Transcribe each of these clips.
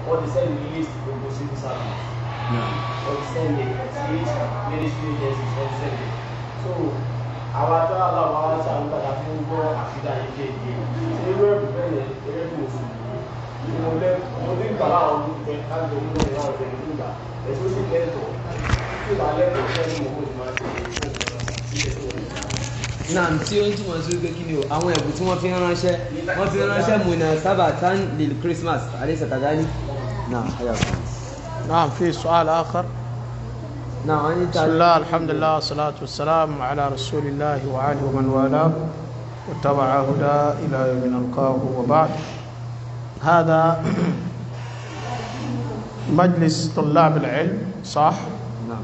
wọ́n ti send list gbogbo civil service wọ́n ti send it sí ministry agencies wọ́n ti send it so àwọn atọ́ aláwọ̀ àwọn aṣáájú padà fún gbọ́ àfidà yìí kéèké ṣé irú ẹ̀rù bẹ́ẹ̀ yẹn gẹ́gẹ́ bí mùsùlùmí mo lẹ́ mo ní ìgbà láwọn ọdún pẹ́ káàdì omi náà ìyá ọ̀dẹ̀ nígbà ẹ̀sùn sì lẹ́tọ̀ọ́ tí ìgbà lẹ́tọ̀ọ́ fẹ́ ní mo kó ti máa ṣe náà tí ó ń túmọ̀ sí wípé kí ni o àwọn ẹ̀bùn tí wọ́n fi ń ránṣẹ́ wọ́n fi ń ránṣẹ́ mùnà sábà tán lil christmas alẹ́ sàtàdání náà ayọ̀ kan نعم في سؤال آخر náà wọ́n ní بسم الله الحمد لله والصلاة والسلام على رسول الله وآله ومن والاه واتبع هدى إلى يوم نلقاه وبعد هذا مجلس طلاب العلم صح náà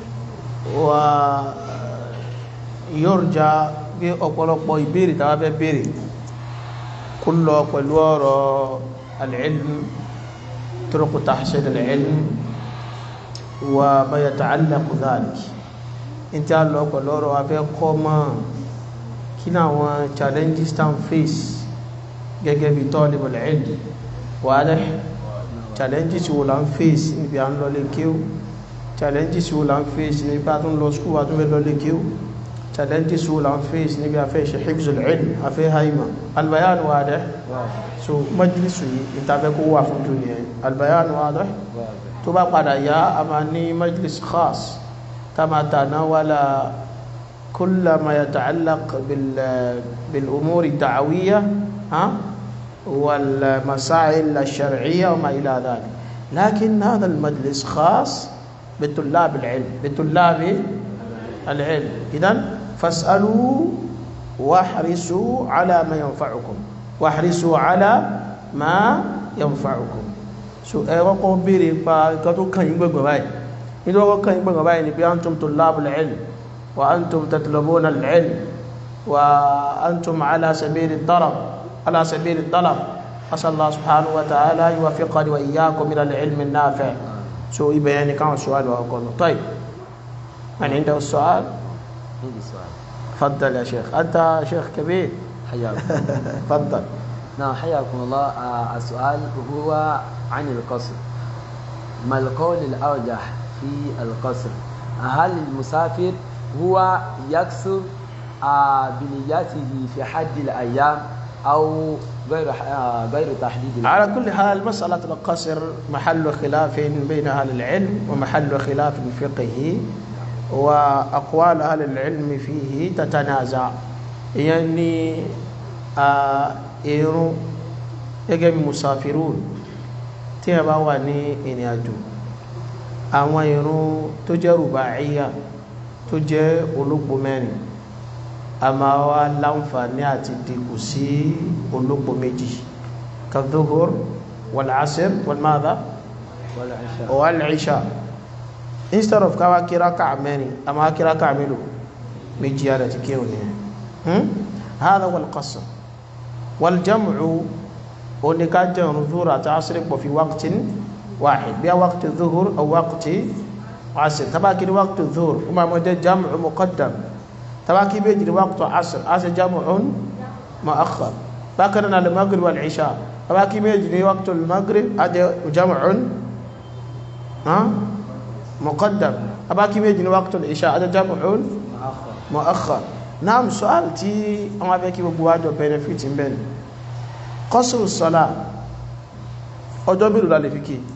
ويرجى bí ọ̀pọ̀lọpọ̀ ìbéèrè tàbí fẹ́ béèrè kó lọ pẹ̀lú ọ̀rọ̀ al-ilm طرق تحصيل العلم وما يتعلق ذلك انت lọ pẹ̀lú ọ̀rọ̀ afẹ́ kọ́ mọ́ kí ní àwọn challenges tán face gẹ́gẹ́ bí talibul ilm wàhálẹ̀ challenges wo la ń face níbi à ń lọ lé kíó challenges wo la ń face níbi à tún lọ skúl wa tún fẹ́ lọ lé kíó challenges wo la ń face níbi afẹ́ ṣe hibzul ilm afẹ́ haima albayan wàhálẹ̀ so majlisu yìí ìtafẹ́ kó wà fún jùlọ yẹn albayan wàhálẹ̀ tó bá padà yá a máa ní majlis khas tá máa tàná wàlá كل ما يتعلق بال بالأمور الدعوية ها والمسائل الشرعية وما إلى ذلك لكن هذا المجلس خاص بطلاب العلم بطلاب العلم إذا فاسألوا واحرصوا على ما ينفعكم واحرصوا على ما ينفعكم so ẹ kọ́kọ́ béèrè pa nǹkan tó kàn yín gbẹ̀gbẹ̀ báyìí nítorí wọ́n kàn yín gbẹ̀gbẹ̀ báyìí ni pé antum tullabul ilm wa antum tatlubuna al-ilm wa antum ala sabili ad-darab ala sabili ad-dalab asal Allah subhanahu wa ta'ala yuwaffiqani wa iyyakum ila al-ilm an-nafi' so ibẹ̀ yẹn ni káwọn sọ́wọ́ lọ́wọ́ kọ́ lọ طيب من عنده السؤال عندي سؤال تفضل يا شيخ أنت شيخ كبير حياكم تفضل نعم حياكم الله آه، السؤال هو عن القصر ما القول الأرجح في القصر هل المسافر هو يكسر آه، بنيته في حد الأيام أو غير آه، غير تحديد الأيام؟ على كل حال مسألة القصر محل خلاف بين أهل العلم ومحل خلاف فقهي وأقوال أهل العلم فيه تتنازع يعني آه إيرو يجب مسافرون تيبا واني إني أجو àwọn irun tó jẹ́ rùbáíyà tó jẹ́ olóògbò mẹ́rin a máa wá láǹfààní àti dìkù sí olóògbò méjì kadhuhur wal-asr wal-madha والعشاء wal-isha instead of káwá kíra káà mẹ́rin a máa kíra káà mélòó méjì yára ti kí òní هذا هو القصر والجمع oníká jẹun zuhur àti asiri pọ̀ fi waqtin wahid bí a waqti zuhur aw waqti asir tabaki ni waqti zuhur ó máa mọ́ jẹ́ jam'u muqaddam tabaki bí jìrì waqti asir asir jam'un mu'akhkhar bákan náà al-maghrib wal isha tabaki bí jìrì waqti al-maghrib ajẹ́ jam'un ha muqaddam tabaki bí jìrì waqti al-isha ajẹ́ jam'un مؤخر mu'akhkhar naam su'al tí àwọn afẹ́ kí gbogbo wájọ benefit ń bẹ̀rẹ̀ qasru salat ọjọ́ mélòó la lè fi kí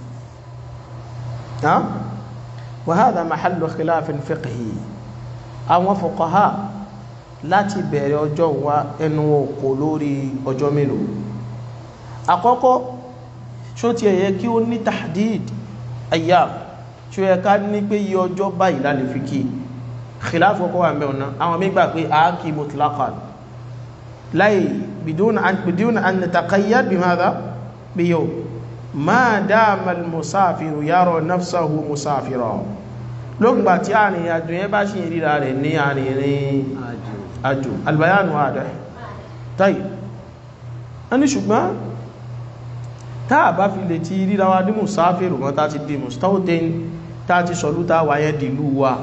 ha wa hadha mahallu khilafin fiqhi àwọn fuqaha láti bẹ̀rẹ̀ ọjọ́ wa ẹnu òkò lórí ọjọ́ mélòó àkọ́kọ́ ṣó ti ẹ̀yẹ kí ó ní tahdid ayyam ṣó yẹ ká ní pé yí ọjọ́ báyìí la lè fi kí khilafu kọ́ wà mẹ́wọ̀n náà àwọn mígbà pé àákì mutlaqan láì bidun an bidun an nataqayyad bimadha biyo ma dama al-musafiru yara nafsahu musafira lóògbà tí àrin àjò yẹn bá ṣe ríra rẹ̀ ní àrin ìrìn àjò àjò albayanu adẹ́ tayi a ní ṣùgbọ́n táà bá fi lè ti ríra wa ní musafiru mọ́ tá ti di mustautin tá ti sọlú tá wáyé dìlú wa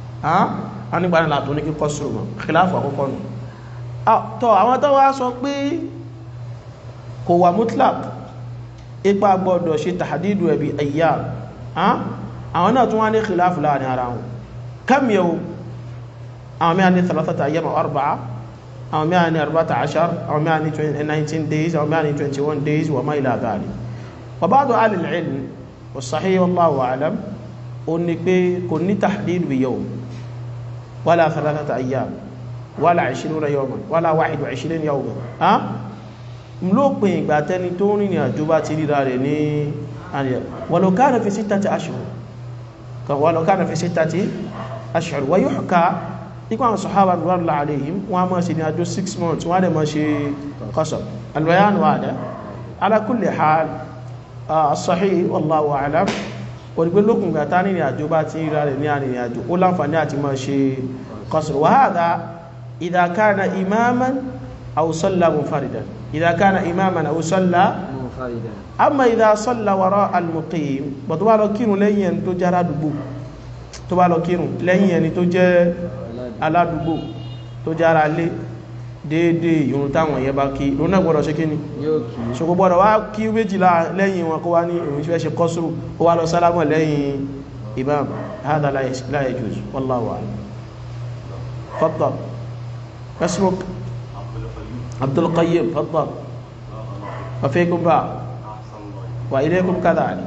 a nígbà nílà tó ní kí kọ́sùrù mọ̀ khilafu àkọ́kọ́ nù tọ́ àwọn tó wá sọ pé kò wà mutlaq ipa gbọ́dọ̀ ṣe tàhádìdù ẹ̀bí ayyam àwọn náà tún wá ní khilafu láàrin ara wọn kam yau àwọn mẹ́rin ní thalathata ayyam aw arba'a àwọn mẹ́rin ní arba'ata ashar àwọn mẹ́rin ní 19 days àwọn mẹ́rin ní 21 days wa ma ila dhalik wa ba'du ahli al-ilm wa sahih wallahu a'lam ó ní pé kò ní tàhádìdù yawm wala thalathata ayyam wala 20 yawman wala 21 yawman lópin ìgbà tẹni tó rìnrìn àjò bá ti ríra rẹ̀ ní àríyà walau kana fi sittati ashhur walau kana fi sittati ashhur wa yuhka nípa àwọn sahaba radiyallahu alayhim wọ́n máa ṣe ní àjò 6 months wọ́n dẹ̀ máa ṣe qasr al-bayan wahda ala kulli hal as-sahih wallahu a'lam òdìgbé lókùn ìgbà tá rìnrìn àjò bá ti ríra rẹ̀ ní àríyìn àjò ó láǹfààní àti máa ṣe qasr wa hadha idha kana imaman aw salla munfaridan إذا كان إماما أو صلى منفردا أما إذا صلى وراء المقيم بطبع لو كيرو لين تو جارا دبو tó bá lọ kírun lẹ́yìn ẹni tó jẹ́ aládùúgbò tó jára lé déédé ìrun táwọn yẹ bá kí ló náà gbọ́dọ̀ ṣe kí ni yóò kí ṣogbo gbọ́dọ̀ wá kí méjìlá lẹ́yìn wọn kó wá ní ìrun tí fẹ́ ṣe kọ́sùrù ó wá lọ sálámọ̀ lẹ́yìn imam hádà la yajuz wallahu a'lam faddal اسمك عبد القيم تفضل وفيكم بعض وإليكم كذلك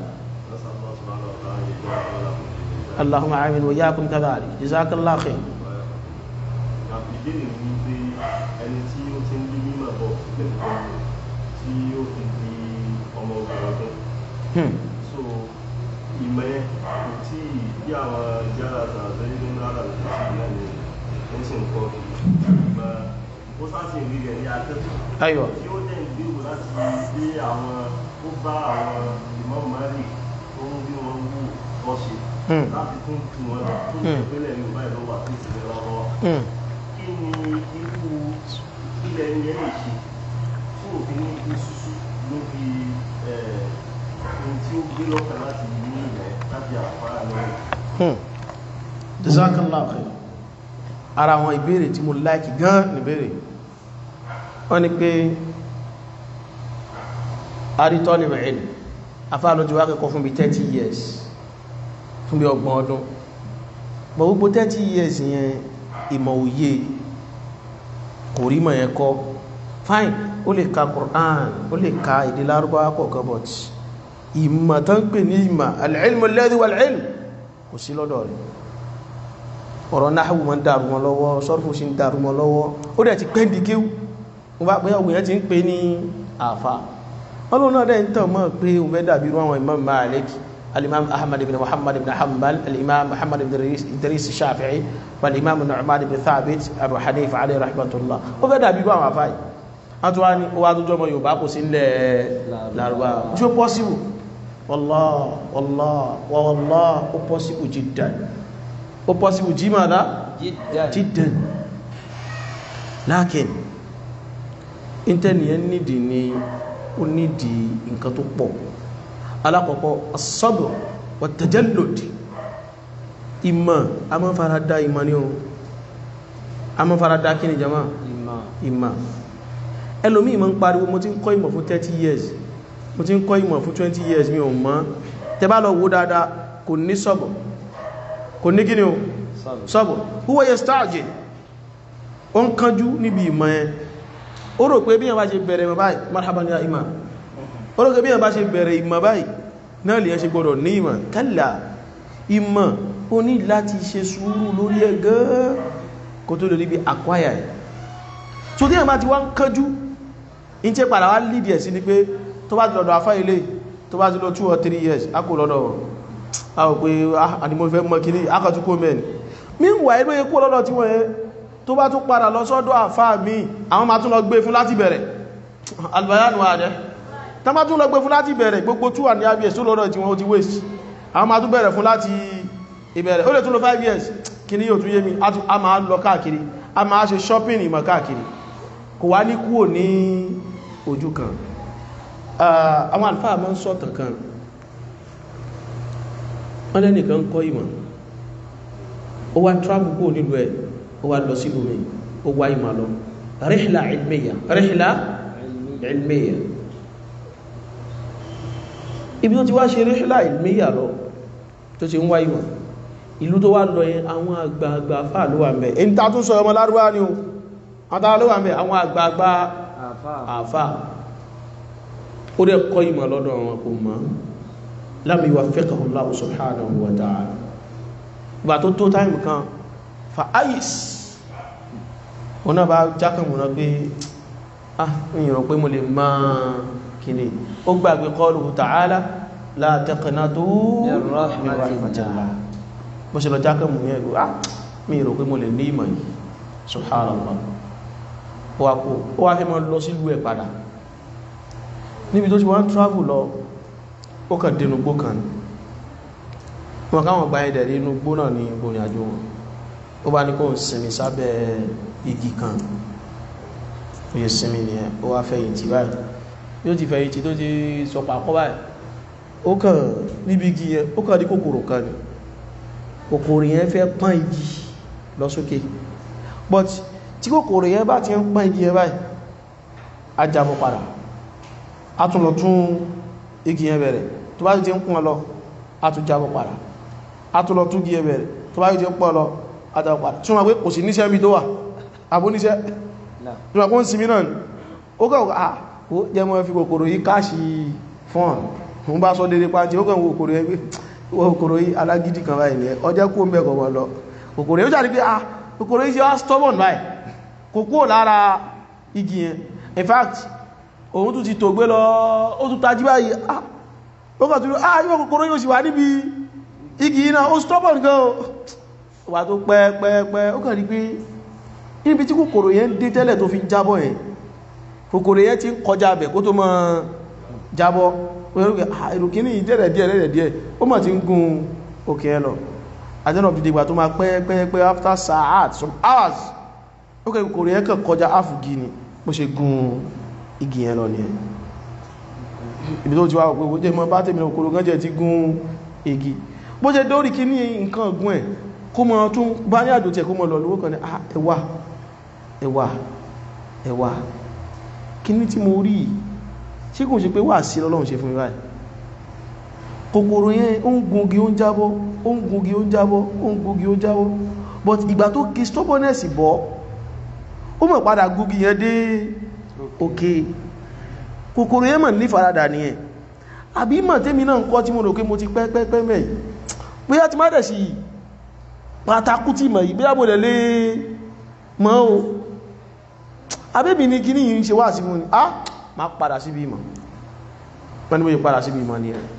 اللهم آمين وإياكم كذلك جزاك الله خير ìbéèrè ni pé ẹni tí ó ti ń bí mímọ̀ bọ̀ lẹ́kọ̀ọ́ tí ó fi di ọmọ obìnrin ọdún Hmm. so ìmọ̀ yẹn kò tí ì bí àwọn jára tàbí nínú ara rẹ̀ kò tí ì náà ni ó sì ń kọ́ ìgbà ó sáàsì rí rẹ̀ ní akẹ́kọ̀ọ́ أيوة tí ó dẹ̀ ń gbèrò láti gbé àwọn ó bá àwọn ìmọ̀ mari tó ń bí wọn wù ọ́ ṣe Hmm. láti tún tù wọn lọ tó ń Hmm. ìpínlẹ̀ yorùbá ìlú wà tó ìsinmi lọ́wọ́ Hmm. kí ni irú ilẹ̀ yẹn lè ṣe fún òfin ní ibi ṣíṣú lórí ẹ̀, ohun tí ó gbé lọ́kàn láti ní ilẹ̀ láti àpárá lọ́wọ́. Hmm. Jazakallah khair. Ara àwọn ìbéèrè tí mo láìkì gan ní ìbéèrè. Wọ́n ní pé àrítọ́ ní mẹ́rin, afáàlọ́ ti wá kẹ́kọ̀ọ́ fún bí 30 years, fún bí ọgbọ̀n ọdún. Bọ̀ gbogbo 30 years yẹn ìmọ̀ òye kò rí mọ̀ yẹn kọ́. Fine, ó lè ka Qur'an, ó lè ka èdè Lárúbáwá kọ̀ọ̀kan but ìmọ̀ tán pè ní ìmọ̀ al-ilmu alladhi wal-ilm kò sí lọ́dọ̀ rẹ̀ ọ̀rọ̀ náhàwù ma ń dàrú wọn lọ́wọ́ sọ́rọ̀fù sí ń dàrú wọn lọ́wọ́ ó dẹ̀ ti pẹ́ ń di kéwú wọ́n bá pẹ́ ọgbìn yẹn ti ń pè ní àfà ọlọ́run náà dẹ̀ ń tàn mọ́ pé òun fẹ́ dàbí irú àwọn imam Malik al-imam ahmad ibn muhammad ibn hanbal al-imam muhammad ibn idris idris shafi'i wal-imam nu'man ibn thabit abu hanifa alayhi rahmatullah ó fẹ́ dàbí irú àwọn àfà yìí wọ́n tún wá ní ó wá tó jọmọ yorùbá kò sí ńlẹ̀ lárúbá ṣó possible wallah wallah wallah ó possible jiddan ó possible jí máa dá جدا jiddan lákin intaniyàn nídi ni ó nídi nǹkan tó pọ̀ alákọ̀ọ́kọ́ as-sabr wa tajallud ìmọ̀ a máa fara dá ìmọ̀ ní ohun a máa fara dá kí ni jama إما ìmọ̀ ẹlòmí ìmọ̀ ń pariwo mo ti ń kọ́ ìmọ̀ fún 30 years mo ti ń kọ́ ìmọ̀ fún 20 years mi ò mọ̀ tẹ bá lọ wo dáadáa kò ní sọ́bọ̀ kò ní kíni o صبر sọ́bọ̀ huwa yasta'jil ó ń kánjú níbi ìmọ̀ ẹ ó rò pé bí yẹn bá ṣe bẹ̀rẹ̀ ìmọ̀ báyìí marhaban ya imam ó rò pé bí yẹn bá ṣe bẹ̀rẹ̀ ìmọ̀ báyìí náà lè yẹn ṣe gbọ́dọ̀ ní ìmọ̀ kálà ìmọ̀ ó ní láti ṣe sùúrù lórí ẹ̀ gan kó tó lè rí bí acquire ẹ̀ so tí ẹ̀mà ti wá ń kánjú in tí padà wá lìdí ẹ̀ sí ni pé tó bá ti lọ́dọ̀ afá ilé tó bá ti lọ 2 or 3 years a kò lọ́dọ̀ wọn a ò pé àdìmọ̀ fẹ́ mọ́ kìíní akọ̀tún kó mẹ́rin meanwhile ló yẹ kó lọ́dọ̀ tí wọ́n yẹ tó bá tún padà lọ sọ́dọ̀ afá mi àwọn ma tún lọ gbé fún láti bẹ̀rẹ̀ albayanu adẹ́ tá bá tún lọ gbé fún láti bẹ̀rẹ̀ gbogbo 2 and half years tó lọ́dọ̀ tí wọ́n ti waste àwọn ma tún bẹ̀rẹ̀ fún láti ìbẹ̀rẹ̀ ó lè tún lọ 5 years kí ni yóò tún yé mi a tún- a máa lọ káàkiri a máa ṣe shopping ìmọ̀ káàkiri kò wá ní kúrò ní ojú kan Ah, àwọn àlfáà máa ń sọ̀tàn kan wọ́n lẹ́nìkan ń kọ́ ìmọ̀ ó wá travel kúrò nílùú ẹ̀ ó wá lọ sílùú mi ó wá ìmọ̀ lọ rihla ilmiya rihla ilmiya ibi tó ti wá ṣe ríṣílà ìlmíyà lọ tó ti ń wá ìwọ̀n ìlú tó wá lọ yẹn àwọn àgbààgbà fà ló wà ń bẹ̀ èyí ta tún sọ ọmọ lárúbá ni o àtàrà ló wà ń bẹ̀ àwọn àgbààgbà àfà àfà ó dẹ̀ kọ́ ìmọ̀ lọ́dọ̀ wọn kò mọ̀ lam yuwaffiqahu Allahu subhanahu wa ta'ala gbà tó tó táìmù kan fa ayis wọn náà bá jákàmùnà pé ah ìyàn pé mo lè máa kìíní ó gbàgbé qawluhu ta'ala la taqnatu Min min rahmatillah. rahmatillah bó ṣe lọ jákàmù yẹn gbé ah mi rò pé mo lè ní ìmọ̀ yìí subhanallah ó wá kó ó wá fẹ́ mọ́ lọ sílùú ẹ̀ padà níbi tó ṣe wọ́n travel lọ ó kàn dénú gbó kan ní wọn káwọn gba ẹ̀dẹ̀ rí inú gbó náà ní ìgbòrìn àjò wọn ó bá ní kó ń sinmi sábẹ́ igi kan ó yẹ sinmi nìyẹn ó wá fẹ̀yìntì báyìí bí ó ti fẹ̀yìntì tó ti sọpọ̀ àkọ́ báyìí ó kàn níbi igi yẹn ó kàn ní kòkòrò kan ní kòkòrò yẹn fẹ́ pọ́n igi lọ sókè but tí kòkòrò yẹn bá ti ń pọ́n igi yẹn báyìí á jábọ́ padà a tún lọ tún igi yẹn bẹ̀rẹ̀ tó bá ti ń pọ́n lọ a tún jábọ̀ padà a tún lọ tún igi yẹn bẹ̀rẹ̀ tó bá ti ń pọ́n lọ a jábọ̀ padà tún wọ́n pé kò sí níṣẹ́ mi tó wà àbó níṣẹ́ náà tún wọ́n kó ń sinmi náà ni ó kàn wọ́n ah ó jẹ́ mọ́ fi kòkòrò yìí káàṣì fún ọ̀n òun bá sọ dédé pàǹtí ó kàn wọ́n kòkòrò yẹn pé wọ́n kòkòrò yìí alágídí kan báyìí nìyẹn ọjọ́ kó ń bẹ̀ kọ̀ wọ́n lọ kòkòrò yìí ó jáde pé ah kòkòrò yìí ṣe wá stubborn báyìí kò kúrò lára igi yẹn in fact òun tún ti tò gbé lọ ó tún tají báyìí ah ó kàn tún ah yóò kòkòrò yóò sì wà níbi igi iná ó stubborn gan o wà tó pẹ́ pẹ́ pẹ́ ó kàn rí pé níbi tí kòkòrò yẹn dé tẹ́lẹ̀ tó fi ń jábọ́ yẹn kòkòrò yẹn ti ń kọjá bẹ̀ kó tó mọ́ jábọ́ èrò kíní dẹ̀rẹ̀ díẹ̀ dẹ̀rẹ̀ díẹ̀ ó mọ̀ tí ń gun òkè ẹ lọ àjọ́nà fi dìgbà tó máa pẹ́ pẹ́ pẹ́ after saat some hours ó kẹ́ kòkòrò yẹn kàn kọjá áfùgì ni bó ṣe gun igi yẹn lọ ní ẹ̀ ibi tó ti wá pé jẹ́ mọ́ bá tèmi òkúrò gán jẹ́ ti gún igi bó jẹ́ dórí kí ní nǹkan ọgbọ́n ẹ̀ kó mọ́ tún bá ní àjò tẹ̀ kó mọ́ lọ lówó kan ní ah ẹwà ẹwà ẹwà kí ní tí mo rí ṣé kò ṣe pé wà sí lọ́lọ́run ṣe fún mi báyìí kòkòrò yẹn ó ń gungi ó ń jábọ́ ó ń gungi ó ń jábọ́ ó ń gungi ó ń jábọ́ but ìgbà tó kí stubbornness bọ́ ó mọ̀ padà gungi yẹn dé òkè kòkòrò yẹn mọ̀ ní faradà ní ẹ̀ àbí mọ̀ tẹ́mi náà ń kọ́ tí mo rò pé mo ti pẹ́ pẹ́ pẹ́ mẹ́ yìí bóyá ti má dẹ̀ sí pátákú tí mọ̀ yìí bóyá mo lè lé mọ́ o abébì ní kí ní yìí ń ṣe wá sí mú ni ah ma padà síbi ìmọ̀ wọ́n ni mo yìí padà síbi ìmọ̀ ni ẹ̀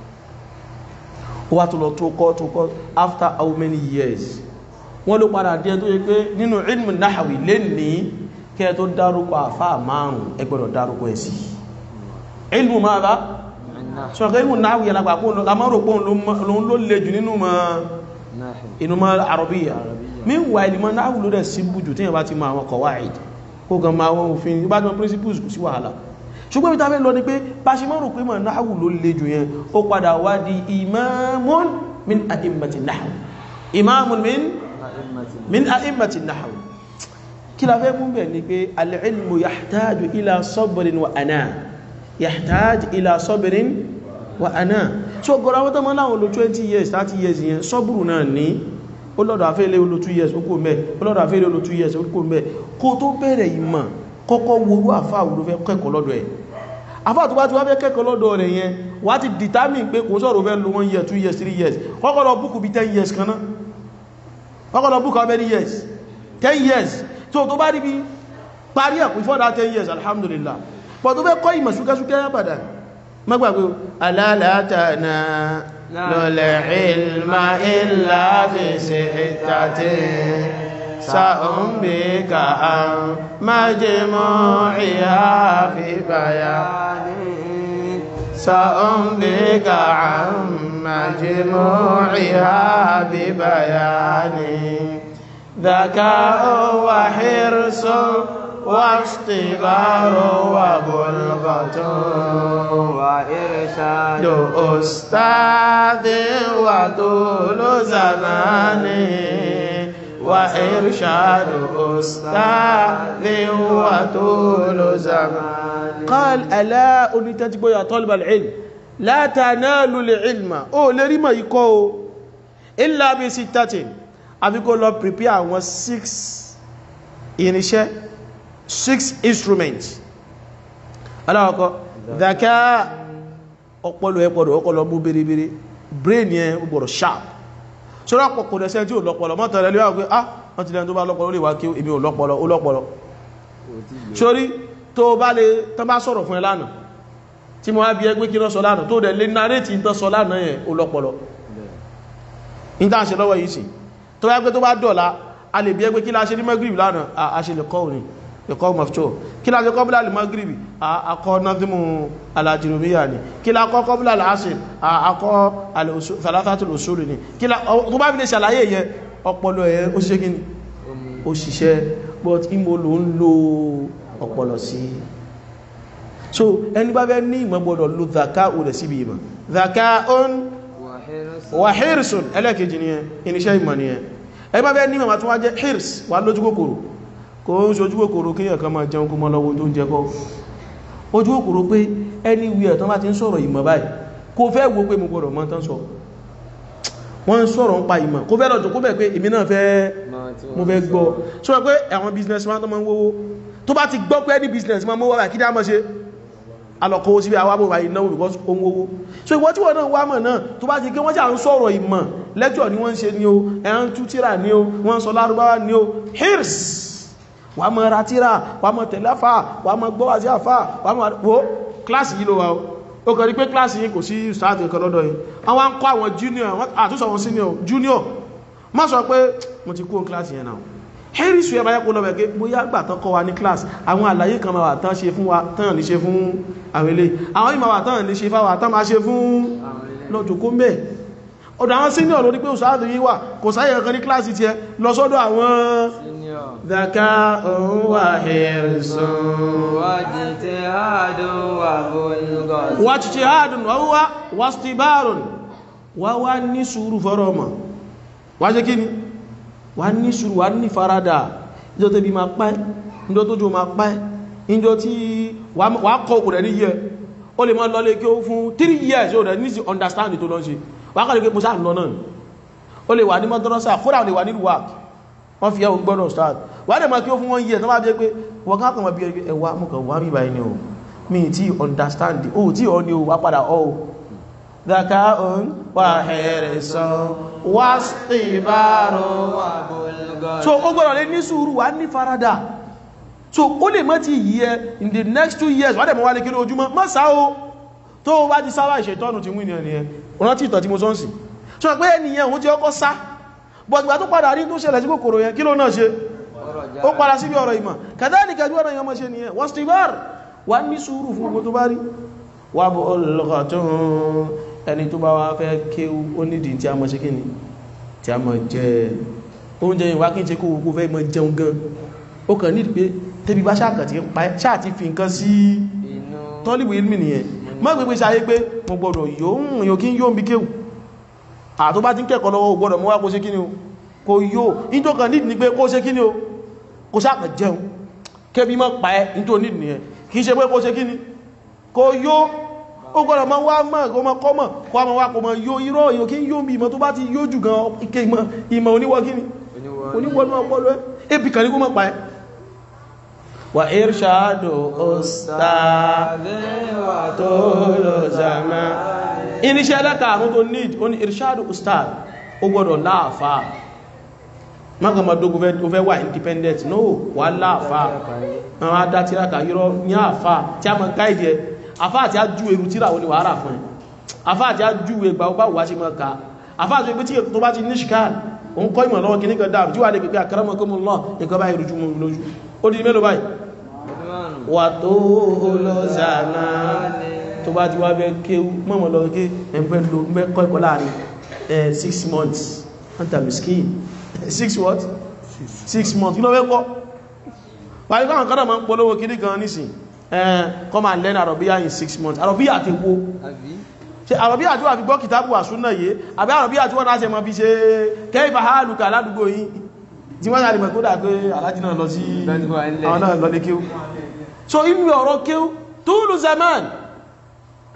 ó wá tó lọ tó kọ́ tó kọ́ after how many years wọ́n ló padà díẹ̀ tó yẹ pé nínú ilmu náhàwì lè ní kẹ́ tó dárúkọ àfá márùn ẹ gbọ́dọ̀ dárúkọ ẹ̀ sí ilmu máa bá ṣọ́kẹ́ ilmu náhàwì alágbà kó lámọ́rò pé òun ló le jù nínú mọ́ inú mọ́ àrọ̀bíyà meanwhile ìmọ̀ náhàwì ló dẹ̀ sí bùjù tí yẹn bá ti mọ àwọn qawaid kó gan ma wọn òfin bá jọ principles kò sí wàhálà ṣùgbọ́n ìta fẹ́ lọ ní pé bá ṣe mọ́rò pé mọ̀ náhàwù ló le jù yẹn ó padà wá di imamun min a'immati nahwu imamun min min a'immati nahwu kí la fẹ́ mú bẹ̀ ni pé al-ilmu yahtaju ila sabrin wa ana yahtaju ila sabrin wa ana so gọ́ra wọ́n tán mọ́ láwọn lo 20 years 30 years yẹn sọ́bùrù náà ní ó lọ́dọ̀ àfẹ́lẹ́ olú 2 years ó kò mẹ́ ó lọ́dọ̀ àfẹ́lẹ́ olú 2 years ó kò mẹ́ kó tó bẹ̀rẹ̀ ìmọ̀ kọ́kọ́ worú àfá àwúrò fẹ́ kẹ́kọ̀ọ́ lọ́dọ̀ ẹ̀ àfá tó bá ti wá fẹ́ kẹ́kọ̀ọ́ lọ́dọ̀ rẹ̀ yẹn wá ti determine pé kò sọ̀rọ̀ fẹ́ lo 1 year 2 years 3 years kọ́kọ́ lọ búkù bí 10 years kan náà kọ́kọ́ lọ búkù how many years 10 years tó tó bá rí bí parí ẹ̀ before that 10 years alhamdulillah pọ̀ tó fẹ́ kọ́ ìmọ̀ súkẹ́súkẹ́ àbàdà mọ́gbàgbé alálàátàna lọ́lẹ̀ ilma illa fi sittatin سأنبيك عن مجموعها في بيان سأنبيك عن مجموعها ببيان ذكاء وحرص واختبار وبلغة وإرشاد أستاذ وطول زمان وإرشاد أستاذ وطول زمان قال ألا أنتجب يا طالب العلم la tanalul ilma ó lè rí mọ̀ ikọ́ o illa bi sittatin àfi kó lọ prepare àwọn six irinṣẹ́ six instruments aláwọ̀kọ́ dhaka ọpọlọ ẹ gbọ́dọ̀ ọpọlọ mú bèrèbèrè brain yẹn ó gbọ́dọ̀ sharp ṣọ́rọ̀ pọ̀pọ̀ dẹ̀ṣẹ́ tí ò lọ́pọlọ mọ́tọ̀ rẹ̀ lẹ́wà pé ah wọ́n ti lẹ́nu tó bá lọ́pọlọ ó lè wá kí èmi ò lọ́pọlọ ó lọ́pọlọ sórí tó bá lè tán bá sọ̀rọ̀ fún ẹ lánàá tí mo wá bí ẹgbẹ́ kí lọ sọ lánàá tó dẹ̀ lè narrate ìtàn sọ lánàá yẹn ó lọ́pọlọ ìta ṣe lọ́wọ́ yìí sí tó bá gbé tó bá dọ̀la a lè bí ẹgbẹ́ kí la ṣe ní magrib lánàá a ṣe lè kọ́ òní lè kọ́ mọ̀fíṣọ́ kí la ṣe kọ́bílà lè magrib akọ́ nọ́dúnmù alajirumiyya ni kí la kọ́ kọ́bílà lásìn akọ́ thalathatul usul ni kí la tó bá fi lè ṣàlàyé yẹ ọpọlọ ẹ ó ṣe kí ni ó ṣiṣẹ́ but imo ló ń lo ọpọlọ sí so ẹni bá fẹ́ ní ìmọ̀ gbọ́dọ̀ lo zaka ò rẹ̀ síbi ìmọ̀ zaka on wà hirsun ẹlẹ́kejì ni ẹ iníṣẹ́ ìmọ̀ ni ẹ ẹni bá fẹ́ ní ìmọ̀ tó wá jẹ́ hirs wà lójú kòkòrò kò ń ṣojú kòkòrò kí ẹ̀kan máa jẹun kó mọ́ lọ́wọ́ tó ń jẹ kọ́ ojú kòkòrò pé ẹni wí ẹ̀ tán bá ti ń sọ̀rọ̀ ìmọ̀ báyìí kò fẹ́ wo pé mo gbọ́dọ̀ mọ̀ tán sọ wọ́n ń sọ̀rọ̀ ń pa ìmọ̀ kó fẹ́ lọ́jọ́ kó bẹ̀ pé èmi náà fẹ́ mo fẹ́ gbọ́ sọ pé àwọn business man tó máa ń wówó tó bá ti gbọ́ pé any business man mọ́ wà kí dá mọ́ ṣe alọ́kọ́ síbí àwábò wà ìnáwó because ó ń wówó so ìwọ́n tí wọ́n náà wá mọ̀ náà tó bá ti gé wọ́n jà ń sọ̀rọ̀ ìmọ̀ lecture ni wọ́n ń ṣe ní o ẹ̀hán tú tíra ní o wọ́n sọ lárúbáwá ní o hirs wà mọ̀ ra tíra wà mọ̀ tẹ̀lẹ́fà wà mọ̀ gbọ́ àti àfà wà mọ̀ wo kíláàsì yìí ló wà o ó kàn rí pé kíláàsì yìí kò sí sáàtì kan lọ́dọ̀ yìí àwọn ń kọ́ àwọn junior àtúnṣe àwọn senior junior má sọ pé mo ti kó kíláàsì yẹn náà harris wẹ́ báyá kó lọ́wẹ́ pé bóyá gbà tán kọ́ wa ní class àwọn àlàyé kan máa wà tán ṣe fún wa tán ní ṣe fún àwọn ilé àwọn ìmọ̀ wà tán ní ṣe fáwà tán máa ṣe fún lọ́jọ́ kó mẹ́ ọ̀dọ̀ àwọn senior lórí pé òṣàdù yí wà kò sáyẹ̀ kan ní class ti ẹ lọ sọ́dọ̀ àwọn daka òun wà harrison wà títí hádùn wà wá wà stibarun wà wá ní sùúrù fọ́rọ̀ ọmọ wà jẹ́ kí ni wà ní sùúrù wà ní farada ìjọ tẹ́bí ma pẹ́ ìjọ tó jò ma pẹ́ ìjọ tí wà kọ́ òkú rẹ̀ ní yẹ o lè mọ́ lọlé kí ó fún 3 years o rẹ̀ ní sí understand tó lọ́n ṣe wà kọ́ lè pé mo sáà lọ náà o lè wà ní mọ́dọ́rọ́sà kódà o lè wà nílùú wà wọ́n fi ẹ̀wọ̀n gbọ́dọ̀ start wà dẹ̀ ma kí ó fún wọn yẹ tó bá jẹ́ pé wọ́n ká kàn bí ẹwà mú kàn wá bíbá ẹni o mi tí understand o tí ọ ni o wá padà ọ o ذكاء وحرص واصطبار so ó gbọ́dọ̀ lè ní sùúrù wà ní farada so ó lè mọ́ ti yí ẹ in the next two years wà dẹ̀ mọ́ wà lè kí ní ojúmọ́ mọ́ sá o tó bá ti sáwà ìṣẹ̀tọ́nù ti wí ní ẹni ẹ ọ̀nà tí ìtọ̀ tí mo sọ́nsì so pé ẹniyàn òun ti ọkọ́ sá bọ̀gbà tó padà rí tó ṣẹlẹ̀ sí kòkòrò yẹn kí ló náà ṣe ó padà síbi ọ̀rọ̀ ìmọ̀ kàdáníkà bí ọ̀rọ̀ yẹn mọ́ ṣe nìyẹn wọ́n stibar wà ní sùúrù fún gbogbo tó bá rí wà bọ̀ ọlọ́kọ̀ tó ẹni tó bá wá fẹ́ kéwú ó nídìí tí a mọ̀ ṣe kí ni tí a mọ̀ jẹ oúnjẹ ìwá kí n ṣe kó gbogbo fẹ́ mọ̀ jẹun gan ó kàn ní pé tẹ́bí bá ṣáà ti fi nǹkan sí tọ́lìbù ilmi nìyẹn mọ́ gbogbo ṣayé pé mo gbọ́dọ̀ yóò yóò kí n yóò bí kéwù àtó bá ti ń kẹ́kọ̀ọ́ lọ́wọ́ gbọ́dọ̀ mọ́ wá kó ṣe kí ni o kò yóò ìjọ kan nídìí ni pé kó ṣe kí ni o kó ṣáà jẹun kébí mọ́ pa ẹ́ nítorí nídìí nìyẹn kì í ṣe pé kó ṣe kí ni kò yóò ó gbọ́dọ̀ ma wá mọ̀ kó ma kọ́mọ̀ kó a ma wá kó ma yóò irọ́ èyàn kí ń yóò bí ìmọ̀ tó bá ti yóò jù gan ike ìmọ̀ ìmọ̀ oníwọ́ kíni oníwọ́nú ọpọlọ ẹ́ ebi kan ní kó mọ̀ pa ẹ́ wà irṣàdù ustad tó lọ zàmà iníṣẹ́ ẹlẹ́kàrún tó need ó ní irṣàdù ustad ó gbọ́dọ̀ láàfà mákàmà dógún fẹ́ wà independent no wà láàfà àwọn adátíraka yíró ní àfà tí a mọ̀ gáìdì ẹ afá àti ajú eru tíra wọn ni wà ára fún ẹ afá àti ajú ẹgbà ọgbà wà ṣe mọ́ ká afá àti ẹgbẹ́ tí tó bá ti ní ṣíkàl òun kọ́ ìmọ̀ lọ́wọ́ kìíní kan dáàrù tí wà lè pẹ̀pẹ̀ akramakumullah nǹkan báyìí rújú mú lójú ó di mélòó báyìí wà tó olóòzànà tó bá ti wá bẹ́ kéwú mọ́mọ́ lọ ké ẹgbẹ́ lo mẹ́ kọ́ ẹ̀kọ́ láàrin six months anta miskin six what six months kí ló fẹ́ kọ́ wà ní káwọn kọ́dọ̀ máa ń polówó kìíní kan nísìn come and learn Arabiya in six months Arabiya ti wo ṣe Arabiya tí wà fi gbọ́ kìtàbù àsúnà yìí àbí Arabiya tí wọ́n náà ṣe mọ́ fi ṣe kẹ́ìfà hálùkà aládùgbò yìí tí wọ́n yàrí mẹ́kúdà pé alájì náà lọ sí àwọn náà lọ lé kéw so inú ọ̀rọ̀ kéw túlù zaman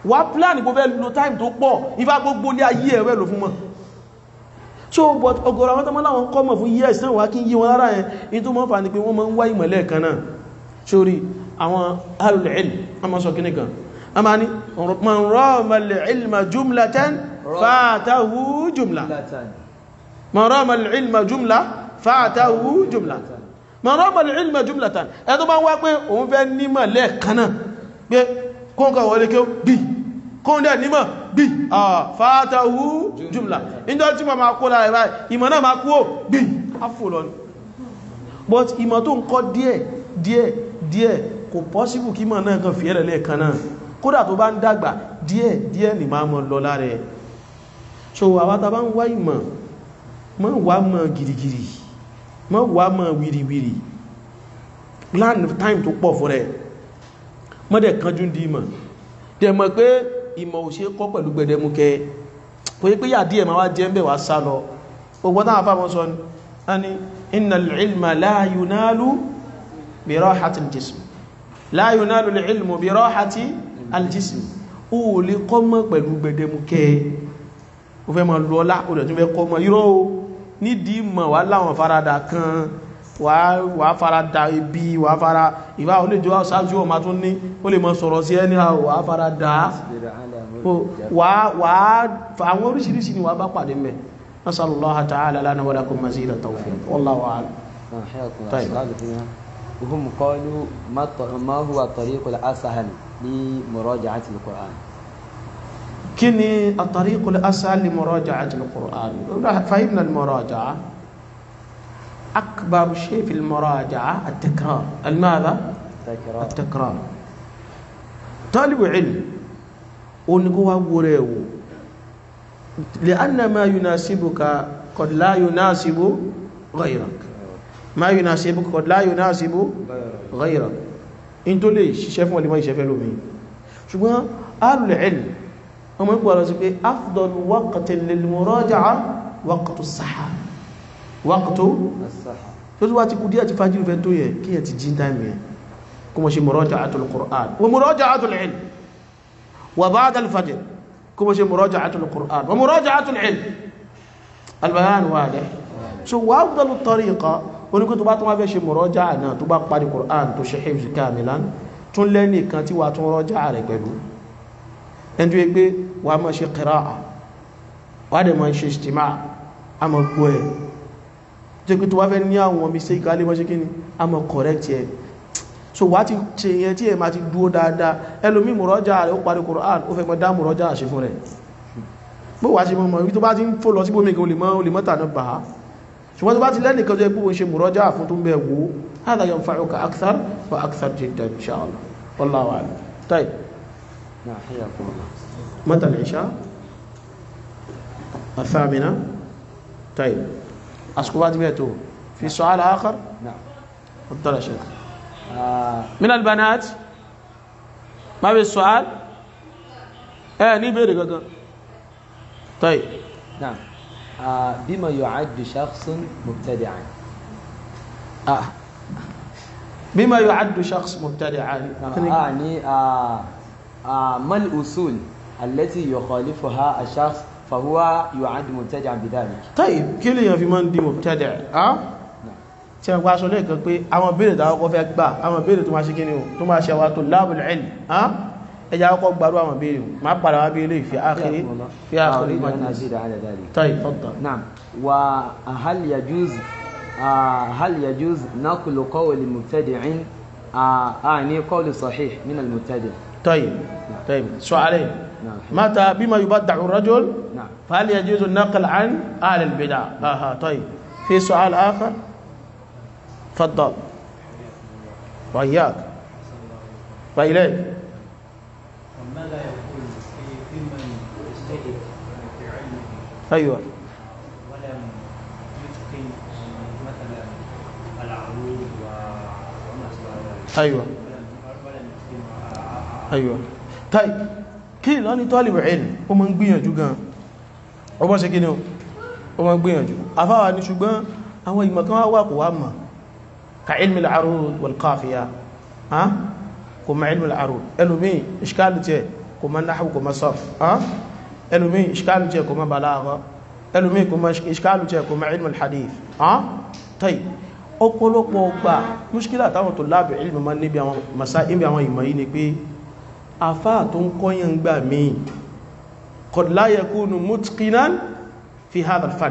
wá plan kó fẹ́ lo time tó pọ̀ ifá gbogbo ní ayé ẹ̀rẹ́ lò fún mọ́ so but ọ̀gọ̀rọ̀ àwọn tọ́mọ́ láwọn kọ́mọ̀ fún years náà wá kí yí wọn lára yẹn in tó mọ́ fà ní pé wọ́n máa ń wá ìmọ̀lẹ̀ kan náà sórí àwọn ahlul ilm a máa sọ kíní kan a máa ní man rama al-ilma jumlatan fatahu jumla man rama al-ilma jumla fatahu jumla man rama al-ilma jumlatan ẹ tó bá wá pé òun fẹ́ nímọ̀ lẹ́ẹ̀kan náà pé kóńkà wọlé kí ó bí kóńdẹ̀ nímọ̀ bí fatahu jumla ìjọ tí ma ma kó lára ìbáyìí ìmọ̀ náà ma kú ó bí áfò lọ ní but ìmọ̀ tó ń kọ́ díẹ̀ díẹ̀ díẹ̀ kò possible kí mọ̀ náà kan fi ẹ̀rẹ̀ lẹ́ẹ̀kan náà kódà tó bá ń dàgbà díẹ̀ díẹ̀ ni máa mọ̀ lọ lára ẹ̀ so àwátá bá ń wá ìmọ̀ mọ́ wá mọ̀ gìrìgìrì mọ́ wá mọ̀ wìrìwìrì plan time tó pọ̀ fún rẹ̀ mọ́dẹ̀ kanjú di ìmọ̀ dẹ̀ mọ̀ pé ìmọ̀ ò ṣe kọ́ pẹ̀lú gbẹdẹmukẹ kò yí pé yà díẹ̀ máa wá jẹ́ ń bẹ̀ wá sá lọ ogbọ́n náà fáwọn sọ ní innal ilma la yunalu bi rahati al-jism la yunalu al-ilmu bi rahati al-jism ó lè kọ́ mọ́ pẹ̀lú gbẹdẹmukẹ ó fẹ́ mọ́ lọ́lá ó dẹ̀ tún fẹ́ kọ́ mọ́ irọ́ o nídìí mọ̀ wá láwọn farada kan wà farada ibi wà fara ìwà olè jọ sáájú ọmọ tún ní ó lè mọ́ sọ̀rọ̀ sí ẹni wà farada wà àwọn oríṣiríṣi ni wà bá pàdé mẹ́ nasallallahu ta'ala lana wa lakum mazid at-tawfiq wallahu a'lam طيب وهم قالوا ما ما هو الطريق الأسهل لمراجعة القرآن كني الطريق الأسهل لمراجعة القرآن فهمنا المراجعة أكبر شيء في المراجعة التكرار الماذا؟ تكرار التكرار طالب علم ونقوى وريو لأن ما يناسبك قد لا يناسب غيرك ما يناسبك قد لا يناسب غيرك انتو ليش شايفون اللي ما يشافوا لهم شو أهل العلم هم يقولوا أفضل وقت للمراجعة وقت الصحة وقت الصحة tó tó wá ti kú díẹ̀ ti fàájì fẹ́ tó yẹ kí ẹ ti jí dáìmì ẹ kó mọ̀ ṣe muraja'atul Qur'an wa muraja'atul ilm wa ba'da al-fajr kó mọ̀ ṣe muraja'atul Qur'an wa muraja'atul ilm al-bayan wadih so wa afdalu tariqa oníkó tó bá tó wá fẹ́ ṣe muraja'a náà tó bá parí Qur'an tó ṣe hifz kamilan tún lẹ́nì kan tí wà tún raja'a rẹ̀ pẹ̀lú ẹni tó yẹ pé wà á mọ̀ ṣe qira'a wà á dẹ̀ mọ̀ ṣe istima' a mọ̀ gbọ́ ẹ̀ jẹ́ pé tó wá fẹ́ ní àwọn mistake alẹ́ wọ́n ṣe kí ni a mọ̀ correct ẹ̀ so wá ti ṣe yẹn tí ẹ ma ti dúó dáadáa ẹlòmí mùrọ́jà rẹ̀ ó parí Qur'an ó fẹ́ mọ́ dá mùrọ́jà ṣe fún rẹ̀ bó wá ṣe mọ́ ibi tó bá ti ń fò lọ sí bómi gan olè mọ́ta náà bá ṣùgbọ́n tó bá ti lẹ́nìkan jẹ́ pé ó ń ṣe mùrọ́jà fún tó ń bẹ̀ wò hādhā yanfa'uka akthar wa akthar jiddan insha Allah wallahu a'lam طيب نعم حياكم الله متى العشاء الثامنة طيب أسكوبات بيته في سؤال آخر نعم تفضل يا شيخ آه من البنات ما في السؤال ايه ني بيري غغا طيب نعم آه بما يعد شخص مبتدعا آه. بما يعد شخص مبتدعا نعم أعني آه آه ما الأصول التي يخالفها الشخص فهو يعد مبتدعا بذلك طيب kí lèyàn fi máa ń di mubtadi' ah tí a gbá aṣọ lẹ́ẹ̀kan pé àwọn béèrè tàwọn kọ́ fẹ́ gbà àwọn béèrè tó máa ṣe kíni o tó máa ṣe àwọn tullabul ilm ah ẹja kọ́ gbàrú àwọn béèrè máa padà wá béèrè fi ákìrí fi ákìrí أريد أن majlis أزيد على ذلك طيب تفضل نعم وهل يجوز آه هل يجوز نقل قول مبتدع آه أعني قول صحيح من المبتدع طيب طيب سؤالين نعم متى بما يبدع الرجل نعم فهل يجوز النقل عن أهل البدع آها طيب في سؤال آخر تفضل وإياك وإليك ماذا يقول في في من يجتهد في علمه أيوة ولم يتقن مثلا العروض و- وما شابه ذلك أيوة ولم ولم يتقن أيوة طيب kí lọ ní tọ́lìbù ilm ó ma ń gbìyànjú gan ó bọ́ ṣe kí ní o ó ma ń gbìyànjú afáwà ní ṣùgbọ́n àwọn ìmọ̀ kan wá kò wá mọ̀ ka ilmi al-arud wal qafiya ha kò ma ilmi al-arud ẹlòmí ìṣkálù tẹ́ kò kò mọ̀ náhù kò mọ̀ sọ́f ẹlòmí ìṣkálù jẹ́ kò mọ̀ balagha ẹlòmí kò mọ̀ ìṣkálù jẹ́ kò mọ̀ ilmul hadith tọ́yì ọ̀pọ̀lọpọ̀ ọgbà múṣkílà táwọn tó lábẹ̀ ilmi ma níbi àwọn masá ibi àwọn ìmọ̀ yìí ni pé afá tó ń kọ́yàn gbà míì qad la yakunu mutqinan fi hadha al-fan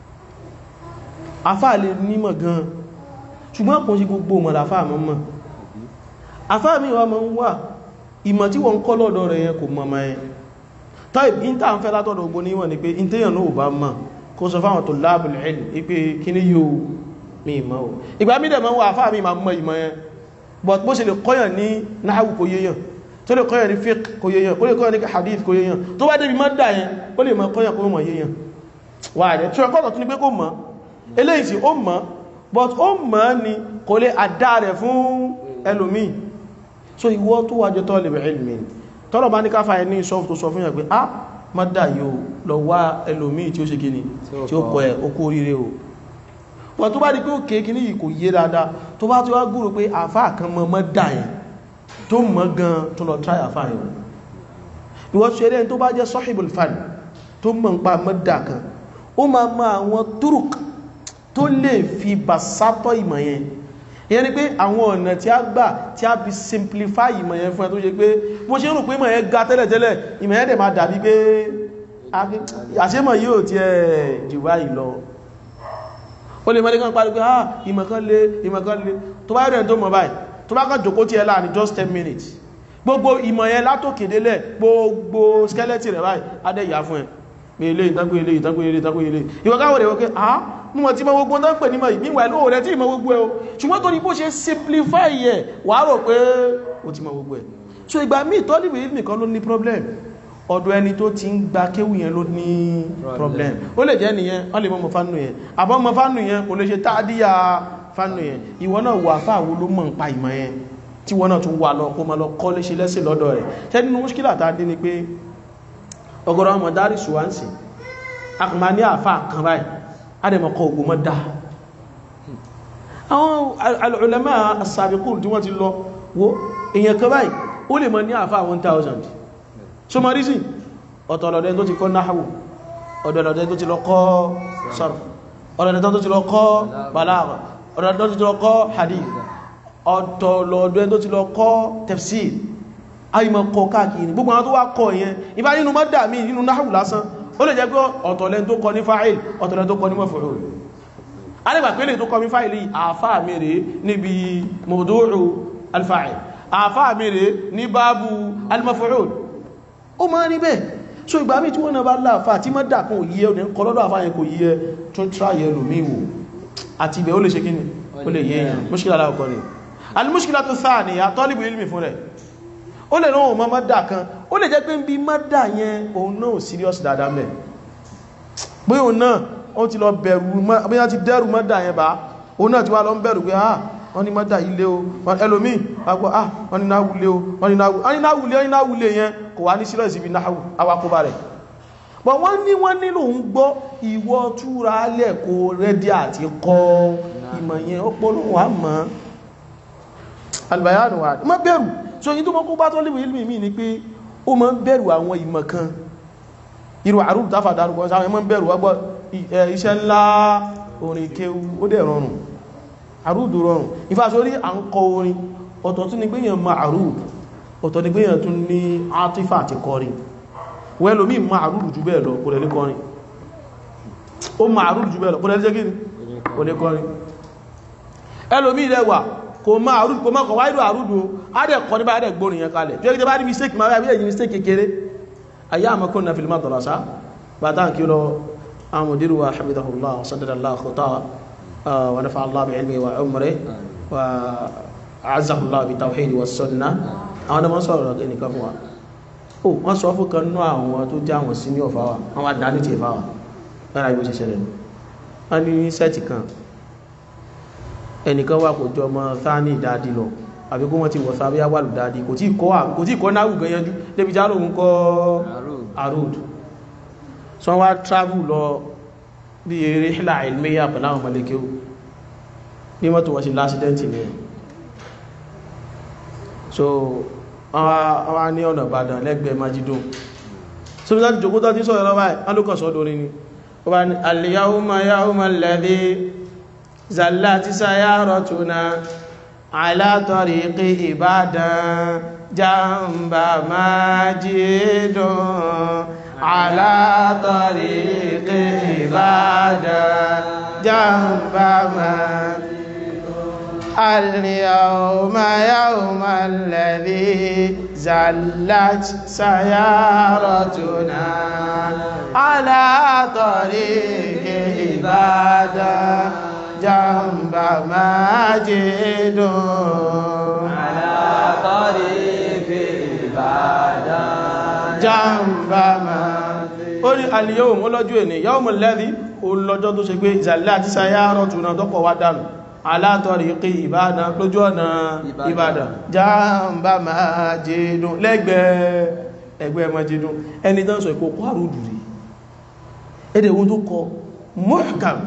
afá lè nímọ̀ gan ṣùgbọ́n kò sí gbogbo mọ̀ láfá mọ́ mọ́ afá mi wà mọ́ ń wà ìmọ̀ tí wọ́n ń kọ́ lọ́dọ̀ rẹ̀ yẹn kò mọ̀ mọ́ ẹ tọ́ì in tàà ń fẹ́ látọ̀dọ̀ ogun níwọ̀n ni pé in tẹ́yàn náà bá mọ̀ kó sọ fáwọn tó lábùl ilm ipé kí ní yóò mi ìmọ̀ o ìgbà mí dẹ̀ mọ́ wà fáà mi ma mọ̀ ìmọ̀ yẹn but bó ṣe lè kọ́yàn ní náhàwù kò yéyàn tó lè kọ́yàn ní fiqh kò yéyàn ó lè kọ́yàn ní hadith kò yéyàn tó bá débi mọ́ dà yẹn ó lè mọ́ kọ́yàn kó mọ̀ yéyàn wà rẹ̀ tí ọkọ̀ tó ní pé kó mọ̀ eléyìí sí ó mọ̀ but ó mọ̀ ni kò lè àdá rẹ̀ fún ẹlòmíì so ìwọ tó wájọ tó lè bẹ̀rẹ̀ ilmi tọ́lọ̀ bá ní káfà ẹ ní sọ́f tó sọ fún yàn pé ah mọ́dà yóò lọ wá ẹlòmíì tí ó ṣe kíni tí ó kọ ẹ̀ ó kó oríire o wọ́n tó bá di pé ó kéèkì ní ìkò yé dáadáa tó bá tó wá gúrò pé àfá kan mọ́ mọ́ dà yẹn tó mọ́ gan tó lọ tráì àfá yẹn ìwọ́n ṣe eré tó bá jẹ́ sahibul fan tó mọ́ ń pa mọ́ dà kan ó máa mọ àwọn turuk tó lè fi basátọ̀ ìmọ̀ yẹn ìyẹn ni pé àwọn ọ̀nà tí a gbà tí a fi simplify ìmọ̀ yẹn fún ẹ tó ṣe pé bó ṣe ń rò pé ìmọ̀ yẹn ga tẹ́lẹ̀tẹ́lẹ̀ ìmọ̀ yẹn dẹ̀ máa dàbí pé àṣẹ́mọ̀ yóò ti ẹ̀ jù báyìí lọ ó lè mọ́lé kan parí pé ah ìmọ̀kan lè ìmọ̀kan lè tó bá rẹ̀ tó mọ̀ báyìí tó bá kàn jòkó tí ẹ láàrin just 10 minutes gbogbo ìmọ̀ yẹn látòkèdélẹ̀ gbogbo skeleton rẹ̀ báyìí adẹ́yà fún ẹ pé ilé ìtàgbé ilé ìtàgbé ilé ìtàgbé ilé ìwọ̀káwọ̀ rẹ̀ wọ́n ah mú mọ̀ tí mọ́ gbogbo tán pè ní mọ̀ ìbí wà lóò rẹ̀ tí ìmọ̀ gbogbo ẹ o ṣùgbọ́n tó ní bó ṣe simplify ẹ̀ wà rò pé ó ti mọ̀ gbogbo ẹ̀ so ìgbà míì tọ́lìbì nìkan ló ní problem ọ̀dọ̀ ẹni tó ti ń gba kéwù yẹn ló ní problem ó lè jẹ́ nìyẹn wọ́n lè mọ́ mọ́ fánù yẹn àbọ́ mọ́ fánù yẹn kò lè ṣe táàdíyà fánù yẹn ìwọ náà wà fáàwó ló mọ̀ ń pa ìmọ̀ yẹn tí wọ́n náà tún wà lọ kó ma lọ kọ́ lé ṣe lẹ́sìn lọ́dọ̀ rẹ̀ ṣẹ́ nínú múṣkílà tá a dé ni pé ọgọ́rọ̀ ọmọ dárí ṣùwáǹsì a kò máa ní àfà kan báyìí a dẹ̀ mọ̀ kọ ògùn mọ́ dá àwọn al-ulama as-sabiqun tí wọ́n ti lọ wo èèyàn kan báyìí ó lè mọ̀ ní àfà 1000 so ma rí sí ọ̀tọ̀lọ̀dẹ́ tó ti kọ́ náhàwù ọ̀dọ̀lọ̀dẹ́ tó ti lọ kọ́ sarf ọ̀dọ̀lọ̀dẹ́ tó ti lọ kọ́ balagha ọ̀dọ̀lọ̀dẹ́ tó ti lọ kọ́ hadith ọ̀tọ̀lọ̀dẹ́ tó ti lọ kọ́ tafsir ayìmọ̀ kọ káàkiri gbogbo àwọn tó wá kọ ìyẹn ìbá nínú mọ́dà mí nínú náhàwù lásán ó lè jẹ́ pé ọ̀tọ̀lẹ́ tó kọ ní fáìl ọ̀tọ̀lẹ́ tó kọ ní maf'ul alẹ́gbà pé lè tó kọ ní fáìl àfáà mẹ́rẹ̀ níbi mawdu'u al-fa'il àfáà mẹ́rẹ̀ ní báàbù al-maf'ul ó máa ní bẹ́ẹ̀ so ìgbà mí tí wọ́n náà bá láàfà tí mọ́ dà kún òyíẹ́ òní kọlọ́dọ̀ àfáyẹn kò yíẹ́ tó tráyẹ lòmí wò àti ibẹ̀ ó lè ṣe kíni ó lè yéèyàn múṣkílá aláwọ̀kọ́ ni alìmúṣkílá tó sáà ní àtọ́lìbù ilmi fún rẹ̀ ó lè náà mọ́ mọ́dà kan ó lè jẹ́ pé ń bí mọ́dà yẹn òun náà serious dáadáa mẹ́ pé òun náà ó ti lọ bẹ̀rù bí wọ́n ti dẹ́rù mọ́dà yẹn bá òun náà ti wá lọ ń bẹ̀rù pé ah wọ́n ní mọ́dà ilé o ẹlòmí àgbọ́ ah wọ́n ní náwulé o wọ́n ní náwulé wọ́n ní náwulé yẹn kò wá ní sílẹ̀ síbi awakóbá rẹ̀ bọ̀ wọ́n ní wọ́n nílò ń gbọ́ ìwọ túra alẹ́ kó rẹ́dí àti kọ́ ìmọ̀ yẹn ọpọlọ wà mọ́ albayanu wa má bẹ̀rù so yí tó mọ́ kó bá tó léwu ilmi mi ni pé ó máa ń bẹ̀rù àwọn ìmọ̀ kan irú àrùn tàfà dárúkọ sáwọn ẹmọ́ bẹ̀rù wọ́gbọ́ iṣẹ́ ńlá orin kéwú ó dẹ̀ rọrùn àrùdù rọrùn ìfàṣórí à ń kọ orin ọ̀tọ̀ tún ni pé yàn ma àrùdù ọ̀tọ̀ ni pé yàn tún ní átífà àti kọrin wẹ́lòmí ma àrùdù jù bẹ́ẹ̀ lọ kò lè ní kọrin ó ma àrùdù jù bẹ́ẹ̀ lọ kò lè ní jẹ́gìrì kò ní kọrin ẹlòmí rẹwà kò ma àrùdù kò má kọ̀ wáìdù àrùdù á dẹ̀ kọ níbà dẹ̀ gbórin yẹn kalẹ̀ bí ẹgbẹ́ bá rí mistake ma wáyé yìí mistake kékeré ayé àmọ́kún na fìlímà tọ̀lásá bàtà kí lọ àmùdírù wa habibullah sadadallah khutawa ونفع الله بعلمه وعمره وأعزه الله بالتوحيد والسنة àwọn ọmọ sọ̀rọ̀ ẹnìkan fún wa ó wọ́n sọ fún kan ní àwọn tó jẹ́ àwọn sí ní ọ̀fà wa àwọn àdáni ti fà wà lára ibi òṣìṣẹ́ rẹ̀ wọ́n ní sẹ́ẹ̀tì kan ẹnìkan wà kò jọ ọmọ sáání ìdádì lọ àbí kó wọ́n ti wọ̀ sábẹ́ wàlù dáadì kò tí kọ́ náà wùgbẹ́ yanjú débi já lóhun kọ́ àrùd so wọ́n wá travel lọ bí eré hílà ilmiya pẹ̀lú àwọn mọ̀lẹ́kẹ́ ní mọ́tò wọ́n sí lásìdẹ́ntì ní ẹ̀ so àwọn ní ọ̀nà ìbàdàn lẹ́gbẹ̀ẹ́ majidun so bí láti jòkó tó ti sọ̀rọ̀ lọ́wọ́ alókàn sọ́dọ̀ orin ni ó bá ní al-yawma yawma alladhi zallati sayaratuna ala tariqi Ìbàdàn jamba majidun ala tariqi Ìbàdàn jamba majidun اليوم يوم الذي زلت سيارتنا على طريق عبادة جنب ماجد على طريق عبادة جنب ماجد ó ní al-yawm ọlọ́jọ́ ẹni yawm alladhi olọ́jọ́ tó ṣe pé zallat sayaratuna tọ́kọ̀ wá dànù alátọ̀rí kí ìbádàn lójú ọ̀nà ìbádàn jáàmbá máa jẹ́dùn lẹ́gbẹ̀ẹ́ ẹgbẹ́ máa jẹ́dùn ẹni tán sọ ìkókò àrùdù rí èdè wọn tó kọ mọ́kàm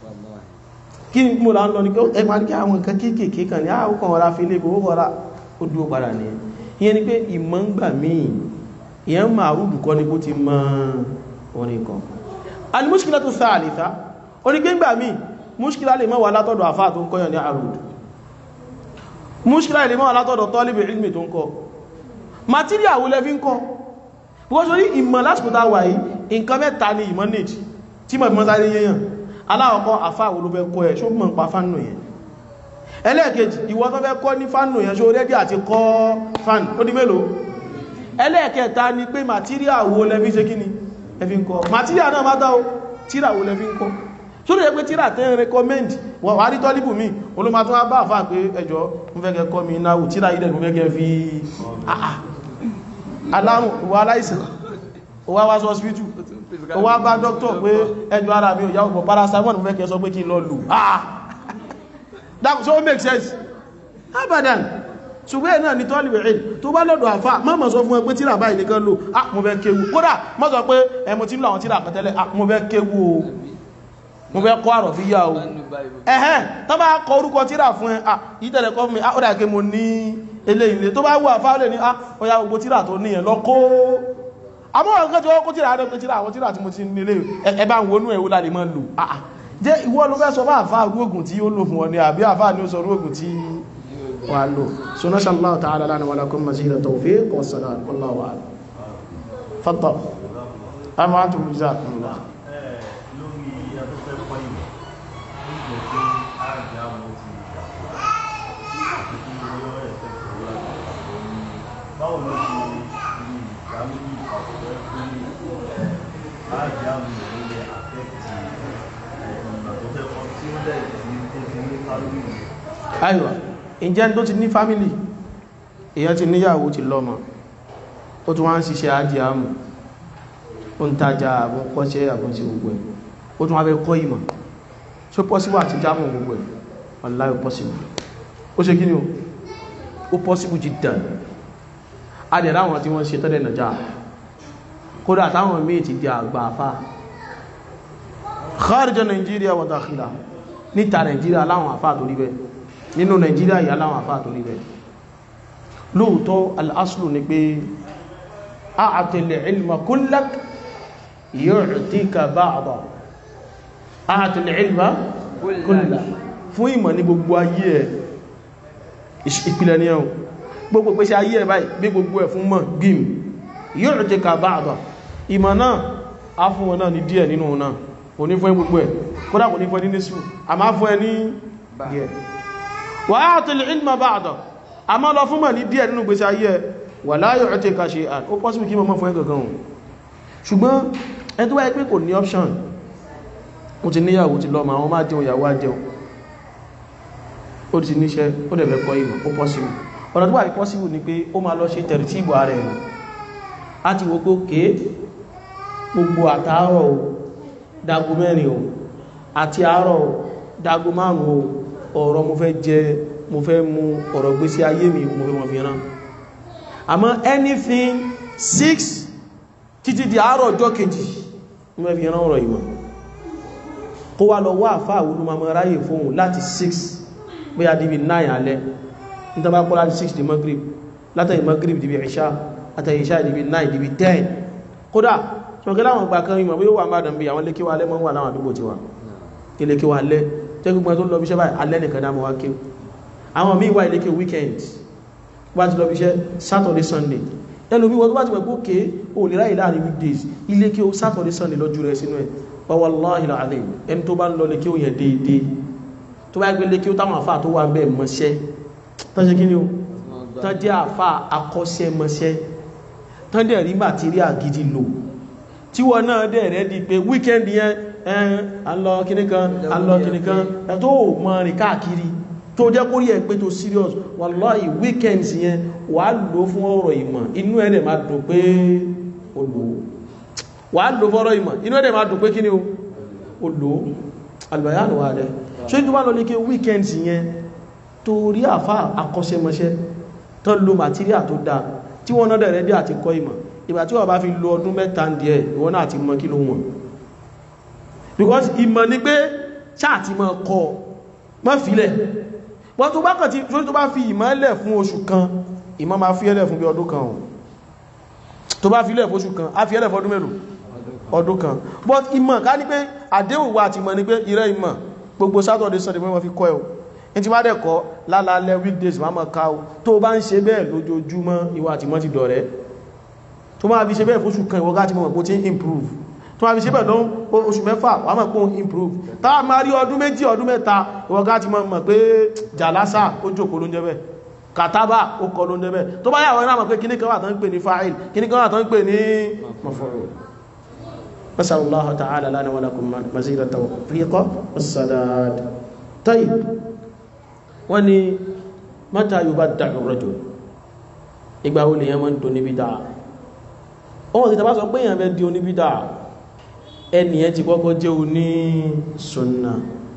kí ní mo là ń lọ ní ẹgbà ní kí àwọn nǹkan kéèkèé kan ní àwọ́kàn ọ̀rá fi lè gbogbo ọ̀rá ó dúró padà ní ìyẹn ni pé ìmọ̀ ń gbà míì ìyẹn máa àrùdù kọ́ ní bó ti mọ orin kan al-mushkilatu thalitha onígbéǹgbà míì múṣkílá lè mọ́ wà látọ̀dọ̀ àfá tó ń kọ́yàn ní àrùd múṣkílá lè mọ́ wà látọ̀dọ̀ tọ́líbì ilmi tó ń kọ́ material wo lẹ́fí ń kọ́ wọ́n sọ ní ìmọ̀ lásìkò tá wà yìí nǹkan mẹ́ta ni ìmọ̀ nìtì tí mọ̀ mọ́ sáré yẹyàn aláwọ̀kọ́ àfá wo ló fẹ́ kọ́ ẹ̀ ṣó mọ̀ ń pa fánù yẹn ẹlẹ́ẹ̀kejì ìwọ tó fẹ́ kọ́ ní fánù yẹn ṣó rẹ́dí àti kọ́ fánù ó di mélòó ẹlẹ́ẹ̀kẹta ni pé material wo lẹ́fí ṣe kíni lẹ́fí ń kọ́ material náà má dá o tíra wo lẹ́fí ń kọ́ sórí ẹgbẹ́ tíra tẹ́ ń rẹkọmẹ́ndì wọ́n wà rí tọ́líbù mi olóma tó wá bá àfáà pé ẹjọ́ mú fẹ́ kẹ́ kọ́ mi náà tíra ilẹ̀ mú fẹ́ kẹ́ fi àà alárùn wà aláìsàn ó wá wá sọ hospital ó wá bá dókítọ̀ pé ẹjọ́ ara mi ò yá ọgbọ̀ paracetamol mú fẹ́ kẹ́ sọ pé kí n lọ lò àà dákùn so make sense abadan ṣùgbọ́n náà ni tọ́líbù ẹ̀ tó bá lọ́dọ̀ àfáà má mọ̀ sọ fún ẹ pé tíra báyìí nìkan lò ah mo fẹ́ kéwu kódà má sọ pé ẹ mo ti ń lọ àwọn tíra kan tẹ́lẹ̀ ah mo fẹ́ kéwu o mo fẹ́ kọ́ àrọ̀ fi yá o ẹ̀hẹ́n tó bá kọ orúkọ tíra fún ẹ à ìtẹ̀lẹ̀ kọ́ fún mi ó dà kí mo ní ilé ilé tó bá wà fáwọlẹ̀ ní ó yá gbogbo tíra tó níyẹn lọ kó àmọ́ ọ̀rọ̀ kẹjọ kó tíra rẹ̀ pé tíra àwọn tíra tí mo ti nílé ẹ bá ń wọnú ẹ̀wó láti mọ́ lò àà jẹ́ ìwọ ló fẹ́ sọ bá àfá rúgùn tí ó lò fún ọ ní àbí àfá ní ó sọ rúgùn tí wà lò so nasha Allah ta'ala lana wa lakum mazida tawfiq wa salam wallahu a'lam fatta amma antum jazakumullah lórí afẹ́fẹ́ kọ́ ìmọ̀ ó jẹ́ pé àjà mo ti gbàgbọ́ àti kí wọ́n ẹ̀fẹ́ sọ̀rọ̀ àgbàgbọ́ ní báwo ló ṣe rí ìdámẹ́lì ìpàgọ́ pé àjà mo ló lè àfẹ́kì ìgbà tó fẹ́ kọ́ tí ó dẹ̀ tí tó fi ní kálórì aywa ǹjẹ́ tó ti ní fámílì èyàn ti níyàwó ti lọ́mọ ó tún wá ń ṣiṣẹ́ ajé àmù ó ń tajà àbún kọ́ṣẹ́ àbún ti gbogbo ẹ̀ ó tún wá fẹ́ kọ́ ìmọ̀ ṣó pọ́síbù àti jámù gbogbo ẹ̀ wallahi pọ́síbù ó ṣe kíni o ó pọ́síbù jiddan adẹ̀rẹ̀ àwọn tí wọ́n ṣe tọ́lẹ̀ nàjà kódà táwọn míì ti di àgbà afá kharija Nàìjíríà wa dakhila níta Nàìjíríà láwọn afá tó rí bẹ́ẹ̀ nínú Nàìjíríà yà láwọn afá tó rí bẹ́ẹ̀ lóòótọ́ al-aslu ni pé a'til ilma kullak yu'tika ba'da a'til ilma kullak fún ìmọ̀ ní gbogbo ayé ẹ̀ ìpìlẹ̀ ní ẹ̀hùn gbogbo pèsè ayé ẹ̀ báyìí bí gbogbo ẹ̀ fún mọ̀ gbìm yu'tika ba'da ìmọ̀ náà á fún wọn náà ní díẹ̀ nínú náà kò ní fún ẹ gbogbo ẹ̀ kódà kò ní fún ẹ ní nísù a máa fún ẹ ní díẹ̀ wa a'til ilma ba'da a máa lọ fún mọ̀ ní díẹ̀ nínú gbèsè ayé ẹ̀ wà láyọ̀ ọ̀tẹ́ ká ṣe àn ó pọ́sílù kí mọ́ fún ẹ gangan ṣùgbọ́n ẹ tó wáyé pé kò ní option ó ti níyàwó ti lọ́mọ àwọn máa jẹun ìyàwó ajẹun ó ti níṣẹ́ ó dẹ̀ fẹ́ kọ́ ìmọ̀ ó pọ́sílù ọ̀nà tó wà ní pọ́sílù ni pé ó máa lọ ṣe tẹ̀rì tí ìbò ààrẹ rẹ̀ á ti wo pé ké gbogbo àtàárọ̀ o dago mẹ́rin o àti àárọ̀ o dago márùn-ún o ọ̀rọ̀ mo fẹ́ jẹ mo fẹ́ mu ọ̀rọ̀ gbésí ayé mi mo fẹ́ mọ̀ fi rán àmọ́ anything six títí di àárọ̀ ọjọ́ kejì mo fẹ́ fi rán ọ̀rọ̀ ìmọ̀ kó wá lọ wá àfá àwọn olùmọ̀mọ̀ ráyè fóhun láti 6 bóyá dìbì 9 alẹ́ nítàbá pọ́ láti 6 di Maghrib látàrí magrib dìbí ìṣá àtàrí ìṣá dìbí 9 dìbí 10 kódà ṣọ̀kẹ́ láwọn ìgbà kan ìmọ̀ bí ó wà máa dàn bí àwọn lékíwà alẹ́ mọ́ wà láwọn àdúgbò tiwa ilékíwà alẹ́ tẹ́ gbogbo tó lọ bí iṣẹ́ báyìí alẹ́ nìkan dámọ́ wá kéw àwọn míì wà ilékíw weekend wá ti lọ bí iṣẹ́ Saturday Sunday ẹnu bí wọ́n tó bá ti pẹ̀kú ké o lè ráyìí láàrin weekdays ilékíw Saturday Sunday lọ́jú rẹ̀ sínú ẹ̀ wallahi alazim ẹni tó bá ń lọ lékíw yẹn déédéé tó bá gbé lékíw táwọn àfáà tó wà bẹ́ẹ̀ mọ́ṣẹ́ tán ṣe kí ni o tán jẹ́ àfáà akọ́ṣẹ́mọṣẹ́ tán dẹ̀ rí material gidi lò tí wọ́n náà dẹ̀ rẹ̀ di pé weekend yẹn ẹn alọ́ kìníkan alọ́ kìníkan ẹ̀ tó mọ́ rìn káàkiri tó jẹ́ kórí ẹ̀ pé tó serious wallahi weekend yẹn wà lò fún ọ̀rọ̀ ìmọ̀ inú ẹ̀ dẹ̀ máa dùn pé o lò wà lò fọ́rọ̀ ìmọ̀ inú ẹ̀ dẹ̀ máa dùn pé kí ni o lò albayanu wa dẹ̀ ṣe tó bá lọ ní kí weekend yẹn torí àfá akọ́ṣẹ́mọṣẹ́ tó lo material tó dáa tí wọ́n náà dẹ̀ rẹ̀ dí àti kọ́ ìmọ̀ ìgbà tí wọ́n bá fi lo ọdún mẹ́ta ń díẹ̀ ìwọ́n náà ti mọ̀ kí ló wọ̀n because ìmọ̀ ni pé ṣáàtì mọ̀ kọ́ mọ́ fílẹ̀ wọ́n tó bá kàn tí tó bá fi ìmọ̀ lẹ̀ fún oṣù kan ìmọ̀ máa fi ẹlẹ̀ fún bí ọdún kan tó bá fi lẹ̀ fún oṣù kan á fi ẹlẹ̀ fún ọdún mélòó ọdún kan but ìmọ̀ ká ní pé àdéhùn wa àti ìmọ̀ ni pé ìrẹ́ ìmọ̀ gbogbo Saturday Sunday wọ́n fi kọ́ ẹ̀ ní ti bá dẹ̀ kọ́ lálálẹ́ weekdays máa mọ̀ ká o tó bá ń ṣe bẹ́ẹ̀ lójoojúmọ́ ìwà àti mọ́ ti dọ̀rẹ́ tó máa fi ṣe bẹ́ẹ̀ fóṣù kan ìwọ́gá ti mọ̀ pó tí improve tó máa fi ṣe bẹ́ẹ̀ lọ́n oṣù mẹ́fà wà mọ̀ pó improve táà máa rí ọdún méjì ọdún mẹ́ta ìwọ́gá ti mọ̀ pé jàlásà ó jòkó ló ń jẹ́ bẹ́ẹ̀ kàtàbà ó kọ ló ń jẹ́ bẹ́ẹ̀ tó bá yà wọ́n náà mọ̀ pé kíní kan wà tán ń pè ní fa'il kíní kan wà tán ń pè ní maf'ul نسأل الله تعالى لنا ولكم مزيد التوفيق والسداد طيب وني متى يبدع الرجل ìgbà wo lèyàn máa ń do níbi dáa ọmọ ìta bá sọ pé èyàn fẹ́ di oníbídà ẹniyàn ti kọ́kọ́ jẹ́ oní sunna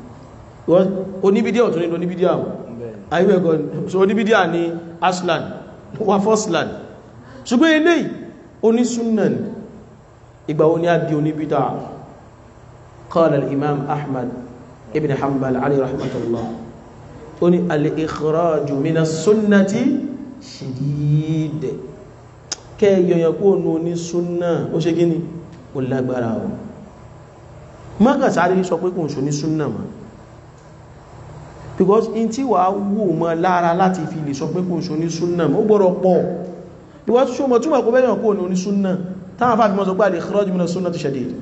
oníbídíà ọ̀tún ní oníbídíà ayúwẹ̀kọ́ so oníbídíà ní aslan wà fọ́slan ṣùgbọ́n ilé oní sunna ni ìgbà wo ni a di oníbídà qala al-imam ahmad ibn hanbal alayhi rahmatullah ó ní al-ikhraju min as-sunnati shadid kẹ́yọ̀yàn kó nù ní súnnà ó ṣe gíní ó lágbára ọ̀ mọ́kà sáré sọ pé kò ń so ní súnnà ma because in tí wà wò mọ́ lára láti fi lè sọ pé kò ń so ní súnnà ma ó gbọ́rọ̀ pọ̀ because ṣo mọ̀ túnmọ̀ kó bẹ́yàn kó nù ní súnnà táwọn fàfí mọ́ sọ pé al-ikhraj min as-sunnati shadid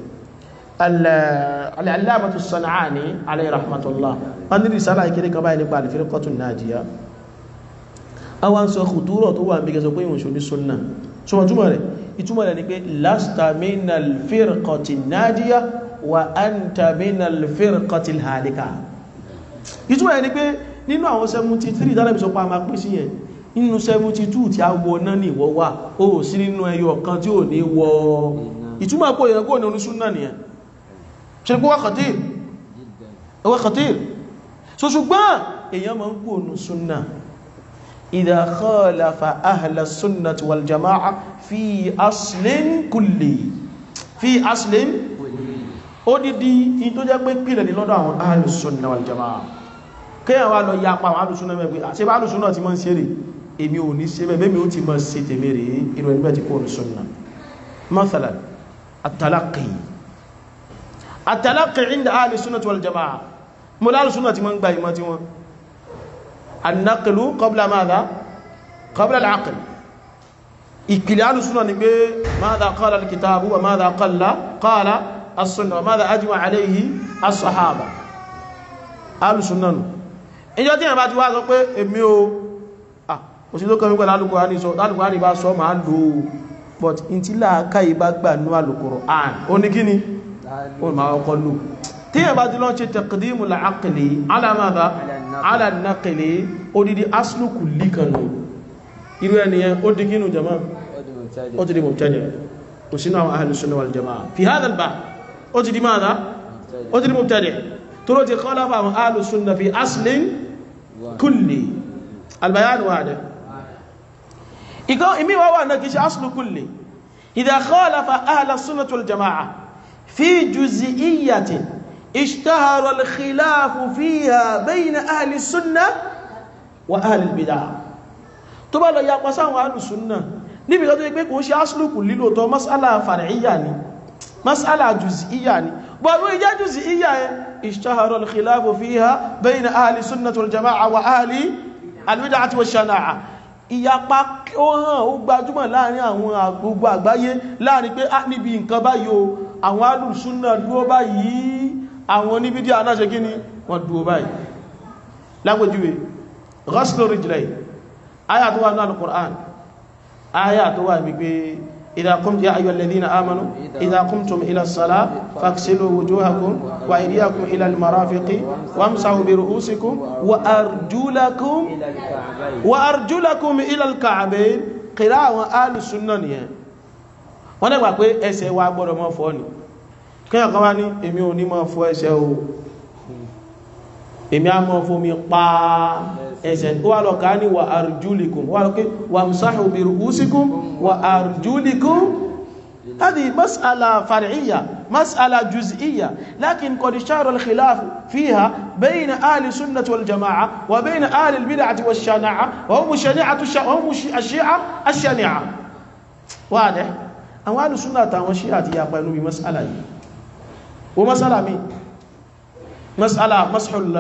al-allamatu as-San'ani alayhi rahmatullah wọ́n ní risala ìkéré kan báyìí nípa al-firqatu an-najiyah àwọn sọ kùtúrọ̀ tó wà ń bí gẹ́sọ pé ìwọ̀n ṣò ní súnnà ṣùgbọ́n túnmọ̀ rẹ̀ ìtumọ̀ rẹ̀ ni pé lasta minal firqati najiya wa anta minal firqati halika ìtumọ̀ rẹ̀ ni pé nínú àwọn 73 tánàbí sọ pa ma pín sí yẹn nínú 72 tí a wọ náà ní ìwọ wà ó sí nínú ẹyọ kan tí ò ní wọ ìtumọ̀ pọ̀ ìyẹn kó ní súnnà nìyẹn ṣe pé wá khatir wá khatir so ṣùgbọ́n èèyàn máa ń kó ní súnnà إذا خالف أهل السنة والجماعة في أصل كلي في أصل odidi in tó jẹ́ pé pìlẹ̀ ní lọ́dọ̀ àwọn alùsùnà wal-jamaa kíyàn wá lọ yapa àwọn alùsùnà mẹ́gbẹ́ àṣẹ bá alùsùnà ti mọ́ sí èrè èmi ò ní ṣe bẹ́ẹ̀ mi ó ti mọ́ sí tèmi rè inú ẹni bẹ́ẹ̀ ti kó alùsùnà mathalan at-talaqqi at-talaqqi inda alùsùnà wal-jamaa mo lálùsùnà ti mọ́ ń gba ìmọ̀ tí wọ́n النقل قبل ماذا قبل العقل ìpìlẹ̀ alùsùnà ni pé ماذا قال الكتاب وماذا قال قال السنة وماذا أجمع عليه الصحابة alùsùnà nù ìjọ tí ìyànbá ti wá sọ pé èmi o ah òsì tó kọmí pẹ̀lú alùkùránì sọ alùkùránì bá sọ máa lò ó but in tí láàká ìbá gbà ní alùkùránì ó ní kíni ó máa ọkọ̀ lò tí ìyànbá ti lọ́n ṣe taqdimu al-aqli ala madha ala an-naqli odidi asluku líkanu irú ẹniyàn ó di kínú jama ó ti di mubtadi' kò sínú àwọn ahlu sunnah wal jama'a fi hadha al-bab ó ti di madha ó ti di mubtadi' tó ló ti khalafa àwọn ahlu sunnah fi aslin kulli al-bayan wahda ìkọ́ ìmí wá wà náà kìí ṣe aslu kulli idha khalafa ahlu sunnah wal jama'a fi juz'iyyatin اشتهر الخلاف فيها بين أهل السنة وأهل البدع tó bá lọ yapa sáwọn alùsùnnà níbi kan tó yẹ pé kò ń ṣe aṣlùkù lílò tọ́ mas'ala far'iyya ni mas'ala juz'iyya ni bọ̀dún ìjẹ́ juz'iyya yẹn ishtahara al-khilafu fiha bayna ahli sunnati wal jama'a wa ahli al-bid'ati wa shana'a ìyapa ó hàn ó gbajúmọ̀ láàrin àwọn gbogbo àgbáyé láàrin pé ah níbi nǹkan báyìí o àwọn alùsùnnà dúró báyìí àwọn oníbídí anáṣe kí ni wọ́n dúró báyìí lágbójúwé ghaslu rijlay aya tó wà ní al-Qur'an aya tó wà wípé idha qumtum ya ayyuhal ladhina amanu idha qumtum ila as-salah faghsilu wujuhakum wa aydiyakum ila al-marafiqi wamsahu bi ru'usikum wa arjulakum wa arjulakum ila al-ka'bayn qira àwọn ahlu sunnah nìyẹn wọ́n dẹ̀ pé ẹsẹ̀ wa gbọ́dọ̀ mọ́ fọ́ ni kíyàn kan wá ní èmi ò ní mọ́ fọ́ ẹsẹ̀ o èmi a mọ́ fún mi pa ẹsẹ̀ ó wà lọ ká ní wà arjulikum wà lọ pé wà msáhù bí rúúsíkún wà arjulikum هذه مسألة فرعية مسألة جزئية لكن قد اشتهر الخلاف فيها بين أهل السنة والجماعة وبين أهل البدعة والشناعة وهم شنيعة وهم الشيعة الشنيعة واضح أو أهل السنة والشيعة يقبلون بمسألة ومسألة مين مسألة مسح ال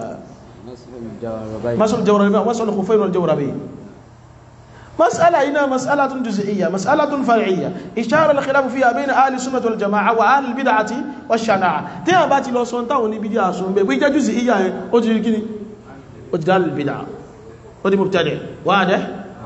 مسح الجوربين مسح الخفين والجوربين مسألة هنا مسألة جزئية مسألة فرعية اشتهر الخلاف فيها بين أهل السنة والجماعة وأهل البدعة والشناعة تيا باتي لو سونتا وني بدعة سون بي بيجا جزئية او تجي كني وجدال البدعة ودي مبتدع واضح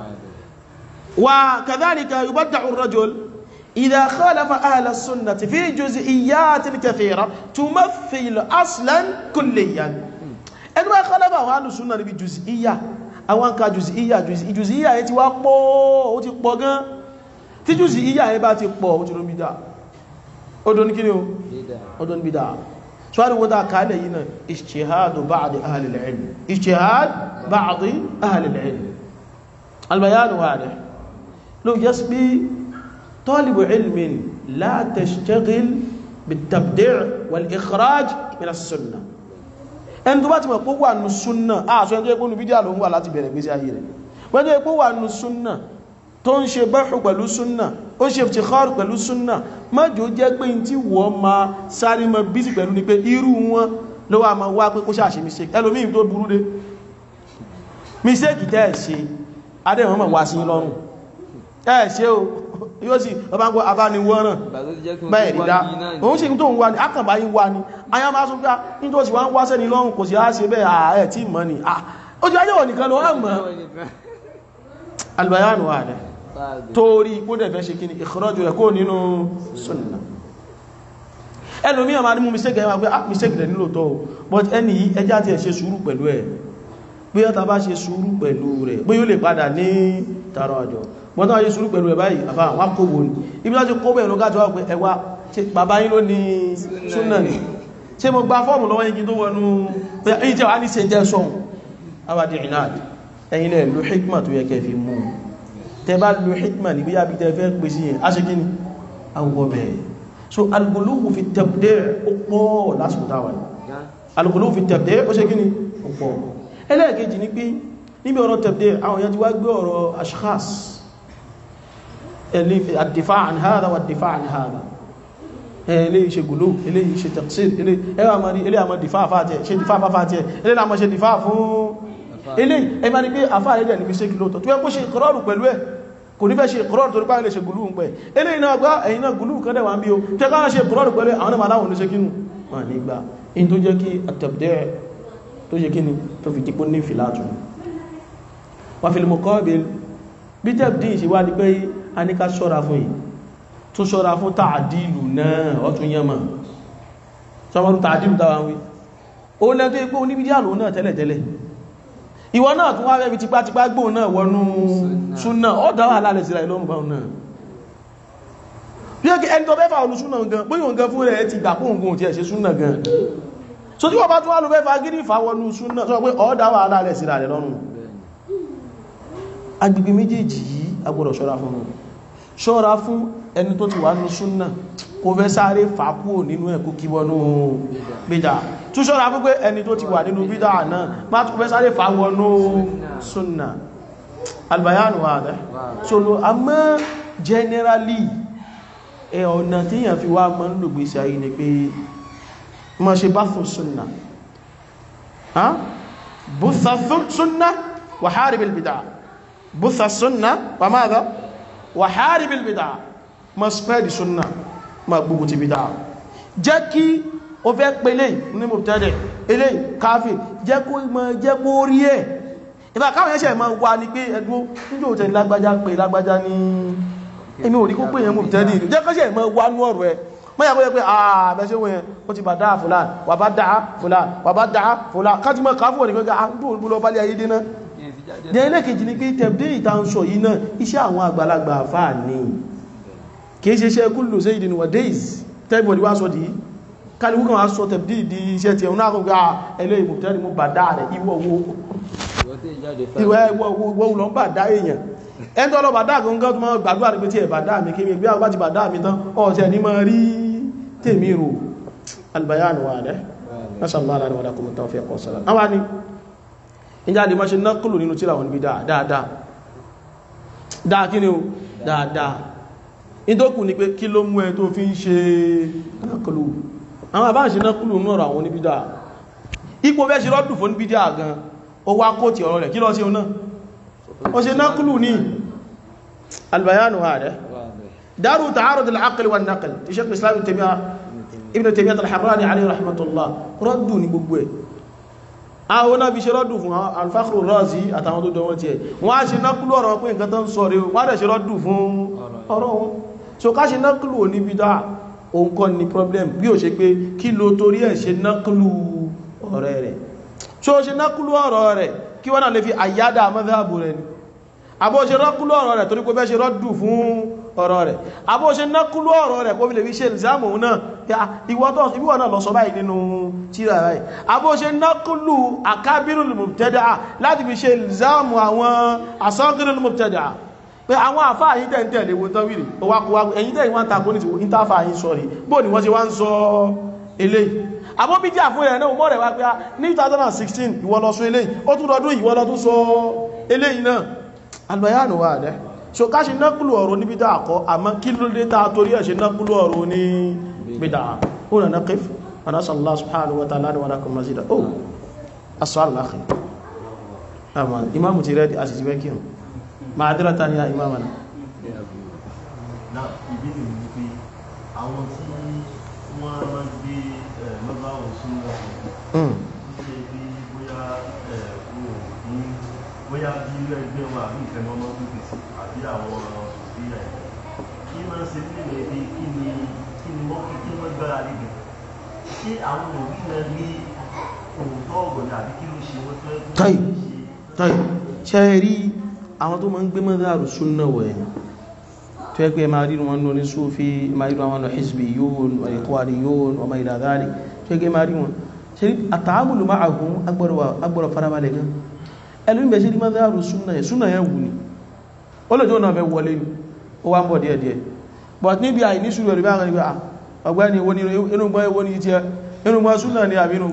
وكذلك يبدع الرجل إذا خالف أهل السنة في جزئيات كثيرة تمثل أصلا كليا ẹni wá kọ́lẹ́bà àwọn alùsùnà níbi jùzíyà àwọn nǹkan jùzíyà jùzíyà yẹ ti wá pọ̀ ó ti pọ̀ gan tí jùzíyà yẹ bá ti pọ̀ ó ti ló bídá ọdún ní kí ni ó ọdún bídá ṣwárí wọ́n dáa kálẹ̀ yìí náà ìṣẹ́hádù báàdì ahlil ilm ìṣẹ́hád báàdì ahlil ilm albayanu wà rẹ̀ ló yẹ́ sí pé طالب علم لا تشتغل بالتبديع والإخراج من السنة ẹni tó bá ti mọ̀ pé wà nù súnnà àṣọ ẹjọ́ ìpónú fídíà ló ń wà láti bẹ̀rẹ̀ gbésí ayé rẹ̀ wọ́n jẹ́ pé wà nù súnnà tó ń ṣe bẹ́rù pẹ̀lú súnnà ó ṣe fìtìkọ́rù pẹ̀lú súnnà mọ́jọ́ jẹ́ pé tí wọ́n ma sáré mọ́ bísí pẹ̀lú ni pé irú wọn ló wà máa wá pé kó ṣàṣe mistake ẹlòmíì tó burú dé mistake tẹ́ ẹ̀ ṣe adéwọ̀n mọ̀ wá sí lọ́rùn ẹ̀ ṣe o yóò sì ọba ń gbọ́ abániwọ́ràn bẹ́ẹ̀ ìdá òun ṣe tó ń wá ní akàbá yí wá ní ayá máa sún pé ní tó sì wá ń wá sẹ́ni lọ́rùn kò sí á ṣe bẹ́ẹ̀ ààrẹ tí mọ́ ni ó jẹ́ ayéwọ̀ nìkan lọ wọ́n mọ́ albayanu wà rẹ̀ torí kó dẹ̀ fẹ́ ṣe kí ni ìkọrọ́jù rẹ̀ kó nínú sunna ẹlòmí àmà ní mú mistake ẹ̀ máa pé ah mistake rẹ̀ nílò tọ́ but ẹni yìí ẹjá ti ẹ̀ ṣe sùúrù pẹ̀lú ẹ̀ bí ọ́ta bá ṣe sùúrù pẹ̀lú rẹ̀ bí yóò lè padà ní tààrọ àjọ wọ́n tán wáyé sùúrù pẹ̀lú ẹ̀ báyìí àfà wọ́n kó wò ní ibi láti kó bẹ̀rẹ̀ lọ́gájọ́ wà pé ẹwà bàbá yín ló ní súnà ní ṣe mo gba fọ́ọ̀mù lọ́wọ́ yìí tó wọnú èyí tí wà ní ṣe jẹ́ sọ́hun awàdí ìnáàdì ẹ̀yin lẹ́ lo hikma tó yẹ kẹ́ fi mú tẹ bá lo hikma ní bí yàbí tẹ fẹ́ pè sí yẹn a ṣe kí ni awọ bẹ̀rẹ̀ so al-ghuluw fi tabdi' ó pọ̀ lásìkò táwà al-ghuluw fi tabdi' ó ṣe kí ni ó pọ̀ ẹlẹ́ẹ̀kejì ni pé níbi ọ̀rọ̀ tabdi' àwọn èèyàn ti wá gbé ọ̀rọ̀ ashkhas الدفاع عن هذا والدفاع عن هذا eléyìí ṣe gùlú eléyìí ṣe taqsir ẹwà mọ̀ rí eléyìí àmọ́ dìfà fàtẹ̀ ṣe dìfà fàtẹ̀ eléyìí àmọ́ ṣe dìfà fún eléyìí ẹmà ní pé àfà rẹ̀ ní mistake lóòtọ́ tó yẹ kó ṣe ìkọrọ̀rù pẹ̀lú ẹ̀ kò ní fẹ́ ṣe ìkọrọ̀rù torí pàálẹ̀ ṣe gùlú ń pẹ̀ eléyìí náà gbá ẹ̀yìn náà gùlú kan dẹ̀wà ń bí o tẹ́ ká ṣe ìkọrọ̀rù pẹ̀lú àwọn ọmọ aláwọ̀ ní ṣe kínú wà ní gbà in tó jẹ́ kí àtẹ̀bdẹ́ tó ṣe kíni tó fi dípò ní fìlàtù wà fil muqabil bí tẹ́bdí ìṣèwà ní pé a ní ká ṣọ́ra fún yìí tún ṣọ́ra fún tààdìlù náà ọ̀tún yẹmà ṣọ́mọ́rún tààdìlù dáwà wí ó lẹ́tọ́ ipò oníbídí àlò náà tẹ́lẹ̀tẹ́lẹ̀ ìwọ náà tún wá rẹ̀bi tipátipá gbò náà wọnú súnà ó dáwà alálẹ̀ síra ìlọ́run báwọn náà bí ó kí ẹni tó fẹ́fà olú súnà gan pé yóò gan fún rẹ̀ ti gbà pún ògùn tí ẹ̀ ṣe súnà gan so tí wọ́n bá tún wá lọ fẹ́fà gírí ìfàwọnú súnà sọ pé ó dáwà alálẹ̀ síra rẹ̀ lọ́rùn agbègbè méjèèjì yìí agbọ́dọ̀ ṣọ́ra fún wọn ṣọ́ra fún ẹni tó ti wà ní súnnà kò fẹ́ sáré fàákúò nínú ẹ̀kú kíwọnú bídá tó ṣọ́ra fún pé ẹni tó ti wà nínú bídá náà má tó fẹ́ sáré fàáwọnú súnnà albayanu wa rẹ̀ so lo a mọ́ generally ẹ ọ̀nà tí yàn fi wá mọ́ ń lò gbèsè ayé ni pé ma ṣe bá fún súnnà ha bùsà súnnà wà haribil bid'a bùsà súnnà wà máa dá wà haribil bid'a ma spread súnnà ma gbogbo ti bid'a jẹ́ kí o fẹ́ pẹ̀lẹ̀ ní mubtadi' ilé káfí jẹ́ kó mọ́ jẹ́ kó rí ẹ̀ ìfà káwọn ẹ̀ṣẹ̀ ma wà ní pé ẹgbó níjò tẹ̀ lágbájá pé lágbájá ní èmi ò rí kó pé yẹn mubtadi' jẹ́ kọ́ṣẹ̀ ma wà ní ọ̀rọ̀ ẹ̀ mọ́yà kó yẹ pé ààbẹ̀ṣẹ́ wọ́n yẹn ó ti bà dáa fúlàn wà bá dáa fúlàn wà bá dáa fúlàn kájí mọ́ káfù wọ̀ ní gbogbo àdúgbò lọ bá lé ayé dé náà ní ẹlẹ́kejì ni pé tẹ̀bdé ìta ń sọ yìí náà iṣẹ́ àwọn àgbàlagbà àfáà ní kìí ṣe iṣẹ́ kúlù sí ìdí níwọ̀ days tẹ́bọ̀dì wá sọ dìí kálíwú kan wá sọ tẹ̀bdé ìdí iṣẹ́ tí ẹ̀hún náà kò gbá ẹlẹ́ ìmọ̀tẹ́rì mú bà dáa rẹ̀ ìwọ̀ wo ìwẹ̀ ìwọ̀ lọ bà dá èèyàn ẹni tó lọ bà dáa gan gan tó máa gbàdúrà ní pé tí ẹ̀ bà dáa mi kí mi gbé àwọn bá ti bà dáa mi tán ọ̀tẹ̀ ní máa rí tèmi rò albayan wà rẹ̀ nasallah ala wa lakum tawfiq wa salam àwọn ni ìjà lè máa ṣe nákùlù nínú tíra wọn níbi dáadáa dáa kí ni o dáadáa ìdókù ni pé kí ló mú ẹ tó fi ń ṣe nákùlù àwọn àbá ṣe nákùlù nínú ọ̀rọ̀ àwọn níbi dáa ipò bẹ́ ṣe rọ́dù fún níbi dáa gan ó wá kó ti ọ̀rọ̀ rẹ̀ kí lọ sí ọ náà ó ṣe nákùlù ní albayan wà rẹ̀ دار تعارض العقل والنقل شيخ الاسلام ابن تيميه ابن تيميه الحراني عليه رحمه الله ردوا ní gbogbo ẹ̀ àwọn náà bí ṣe rọ́dù fún alfáàkùrù rọ́ọ̀sí àtàwọn tó jọwọ́ tí ẹ̀ wọ́n á ṣe nákúlù ọ̀rọ̀ pé nǹkan tó ń sọ rí wọ́n á ṣe rọ́dù fún ọ̀rọ̀ wọn so ká ṣe nákúlù ò ní bí dá òun kọ́ ní problem bí ó ṣe pé kí lo torí ẹ̀ ṣe nákúlù ọ̀rẹ́ rẹ̀ so ṣe nákúlù ọ̀rọ̀ rẹ̀ kí wọ́n náà lè fi àyádà mọ́sáàbù rẹ̀ ni àbó ṣe nákúlù ọ̀rọ̀ rẹ̀ torí pé bẹ́ ṣe rọ́dù fún ọ̀rọ̀ rẹ̀ àbó ṣe nákúlú ọ̀rọ̀ rẹ̀ kó fi lè fi ṣe ìlzámù náà ìwọ́ náà lọ sọ báyìí nínú tíra rẹ̀ àbó ṣe nákúlú àkábírùl mubtada'a láti fi ṣe ìlzámù àwọn asọ́gírùl mubtada'a pé àwọn àfáà yìí tẹ́ ń tẹ̀lé wo tán wìrì ọwákọwá ẹ̀yìn tẹ́ ìwọ́n takò ní ti ìntàfà yìí sọ rí bó ni wọ́n ṣe wá ń sọ eléyìí àbó bí jà fún ẹ̀ náà mọ́ rẹ̀ wá pé ní 2016 ìwọ lọ sọ eléyìí ó tún lọ́dún ìwọ lọ tún sọ eléyìí náà albayanu wà dẹ́ so ká ṣe nákùlù ọ̀rọ̀ ní bídá àkọ́ àmọ́ kí ló dé ta torí ẹ̀ ṣe nákùlù ọ̀rọ̀ ní bídá ó rẹ̀ náà kíf wọn asà Allah subhanahu wa ta'ala wa lakum mazida ó asọ́rọ̀ láàkì àmà imamu ti rẹ̀ a sì ti wẹ́kí ma àdírà ta ni a imama na na ìbéèrè ní pé àwọn tí wọ́n máa gbé lọ́gbà òsùn wọn ṣe bí bóyá òun bóyá bí ilé ẹgbẹ́ wọn àbí ìfẹ́ wọn máa ń gbé sí àbí àwọn òṣìṣẹ́ ẹ̀ kí máa ń ṣe nílẹ̀ èdè kí ni kí ni wọ́n kí wọ́n gbára lé gan ṣé àwọn òbí náà ní òótọ́ ọ̀gbọ̀n àbí kí ló ṣe wọ́n fẹ́ tọ́yì tọ́yì ṣe rí àwọn tó máa ń gbé mọ́dáàrù súnnà wọ̀ ẹ̀yìn tó yẹ pé máa rí wọn lórí súfí máa rí wọn hizbi yóò ìkwàrí yóò ọmọ ìdàdáàrí tó yẹ pé máa rí wọn ṣe rí àtàámùlù máa àgún agbọ́rọ̀ farabalẹ̀ gan ẹlùmí bẹ̀ ṣe rí mọ́dáàrù súnnà yẹn súnnà yẹn wù ní ó lè jọ náà fẹ́ wọlé ní ó wá ń bọ̀ díẹ̀díẹ̀ but níbi àìní sùúrù ẹ̀rù bá ń rí ọgbẹ́ni inúgbọ́n ewó ní jẹ́ inúgbọ́n súnnà ní àbí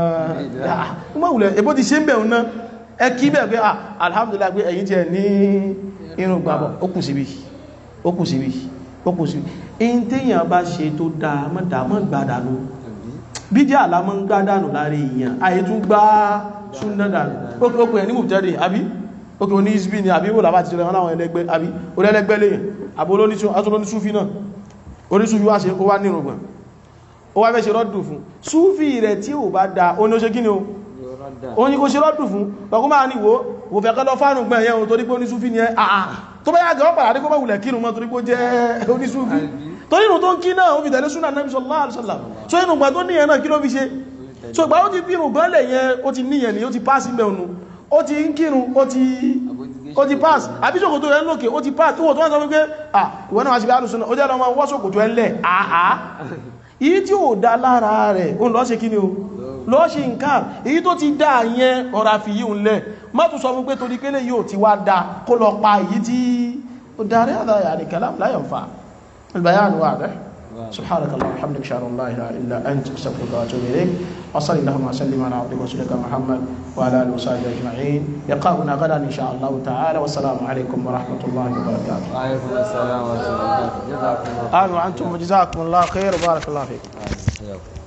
inúgbọ́n ẹbó ti ṣe ń bẹ̀ náà ẹ kí bẹ̀ pé alhamdulillah pé ẹ̀yin jẹ́ ní inúgbàbọ̀ ó kù síbi ó kù síbi ó kù síbi in téèyàn bá ṣe tó dáa mọ́ gbádànù bídí àlá mọ́ ń gbádànù láàrin èèyàn àyè tún gbá súnnà dànù ó pè ẹ̀ ní mùtẹ́rì àbí ókè oní ìsbí ni àbí wòlàbá ti rẹ̀ wọ́n láwọn ẹlẹ́gbẹ́ àbí olẹ́lẹ́gbẹ́ lèyàn àbí olóníṣúfí náà oníṣúfí wá ṣe ó wá nírùngbọ̀n ó wá fẹ́ ṣe rọ́dù fún súfí rẹ̀ tí ò bá da ó ní ó ṣe kí ni o ó ní kó ṣe rọ́dù fún lọ́kún máa ní wo wò fẹ́ kọ́lọ́ fánù gbọ́n ẹ̀yẹn torí pé oníṣúfí ni ẹ àà tó bá yàgẹ̀ ọ́pàá àdíkọ́ bá wùlẹ̀ kírun mọ́ torí pé ó jẹ́ oníṣúfí torí inú tó ń kí náà ó fi tẹ̀lé súnà Nabi sallallahu alaihi wasallam so inú gbà tó níyẹn náà kí ló fi ṣe so ìgbà ó ti bí irun gbọ́lẹ̀ yẹn ó ti níyẹn ni ó ti pàṣí mẹ́ọ̀nù ó ti ń kírun ó ti ó ti pass àbí ṣòkòtò rẹ̀ lókè ó ti pass tó wọ́n tó wọ́n sọ wípé ah ìwọ́n náà wá sí bí alùsùn ó jẹ́ lọ́mọ wọ́ ṣòkòtò ẹ̀ lẹ̀ àá èyí tí ó dá lára rẹ̀ ó lọ́ ṣe kíni o lọ́ ṣe nǹkan èyí tó ti dá yẹn ọ̀rà fi yíò lẹ̀ má tún sọ fún pé torí kélé yóò ti wá dá kó lọ pa èyí tí ó darí àdáyà ní kalam la yanfa al-bayan wadih سبحانك اللهم وبحمدك اشهد ان لا اله الا انت استغفرك واتوب اليك وصل اللهم وسلم على عبدك ورسولك محمد وعلى اله وصحبه اجمعين يقابلنا غدا ان شاء الله تعالى والسلام عليكم ورحمه الله وبركاته وعليكم السلام ورحمة الله وبركاته جزاكم الله امين وانتم جزاكم الله خير وبارك الله فيكم خير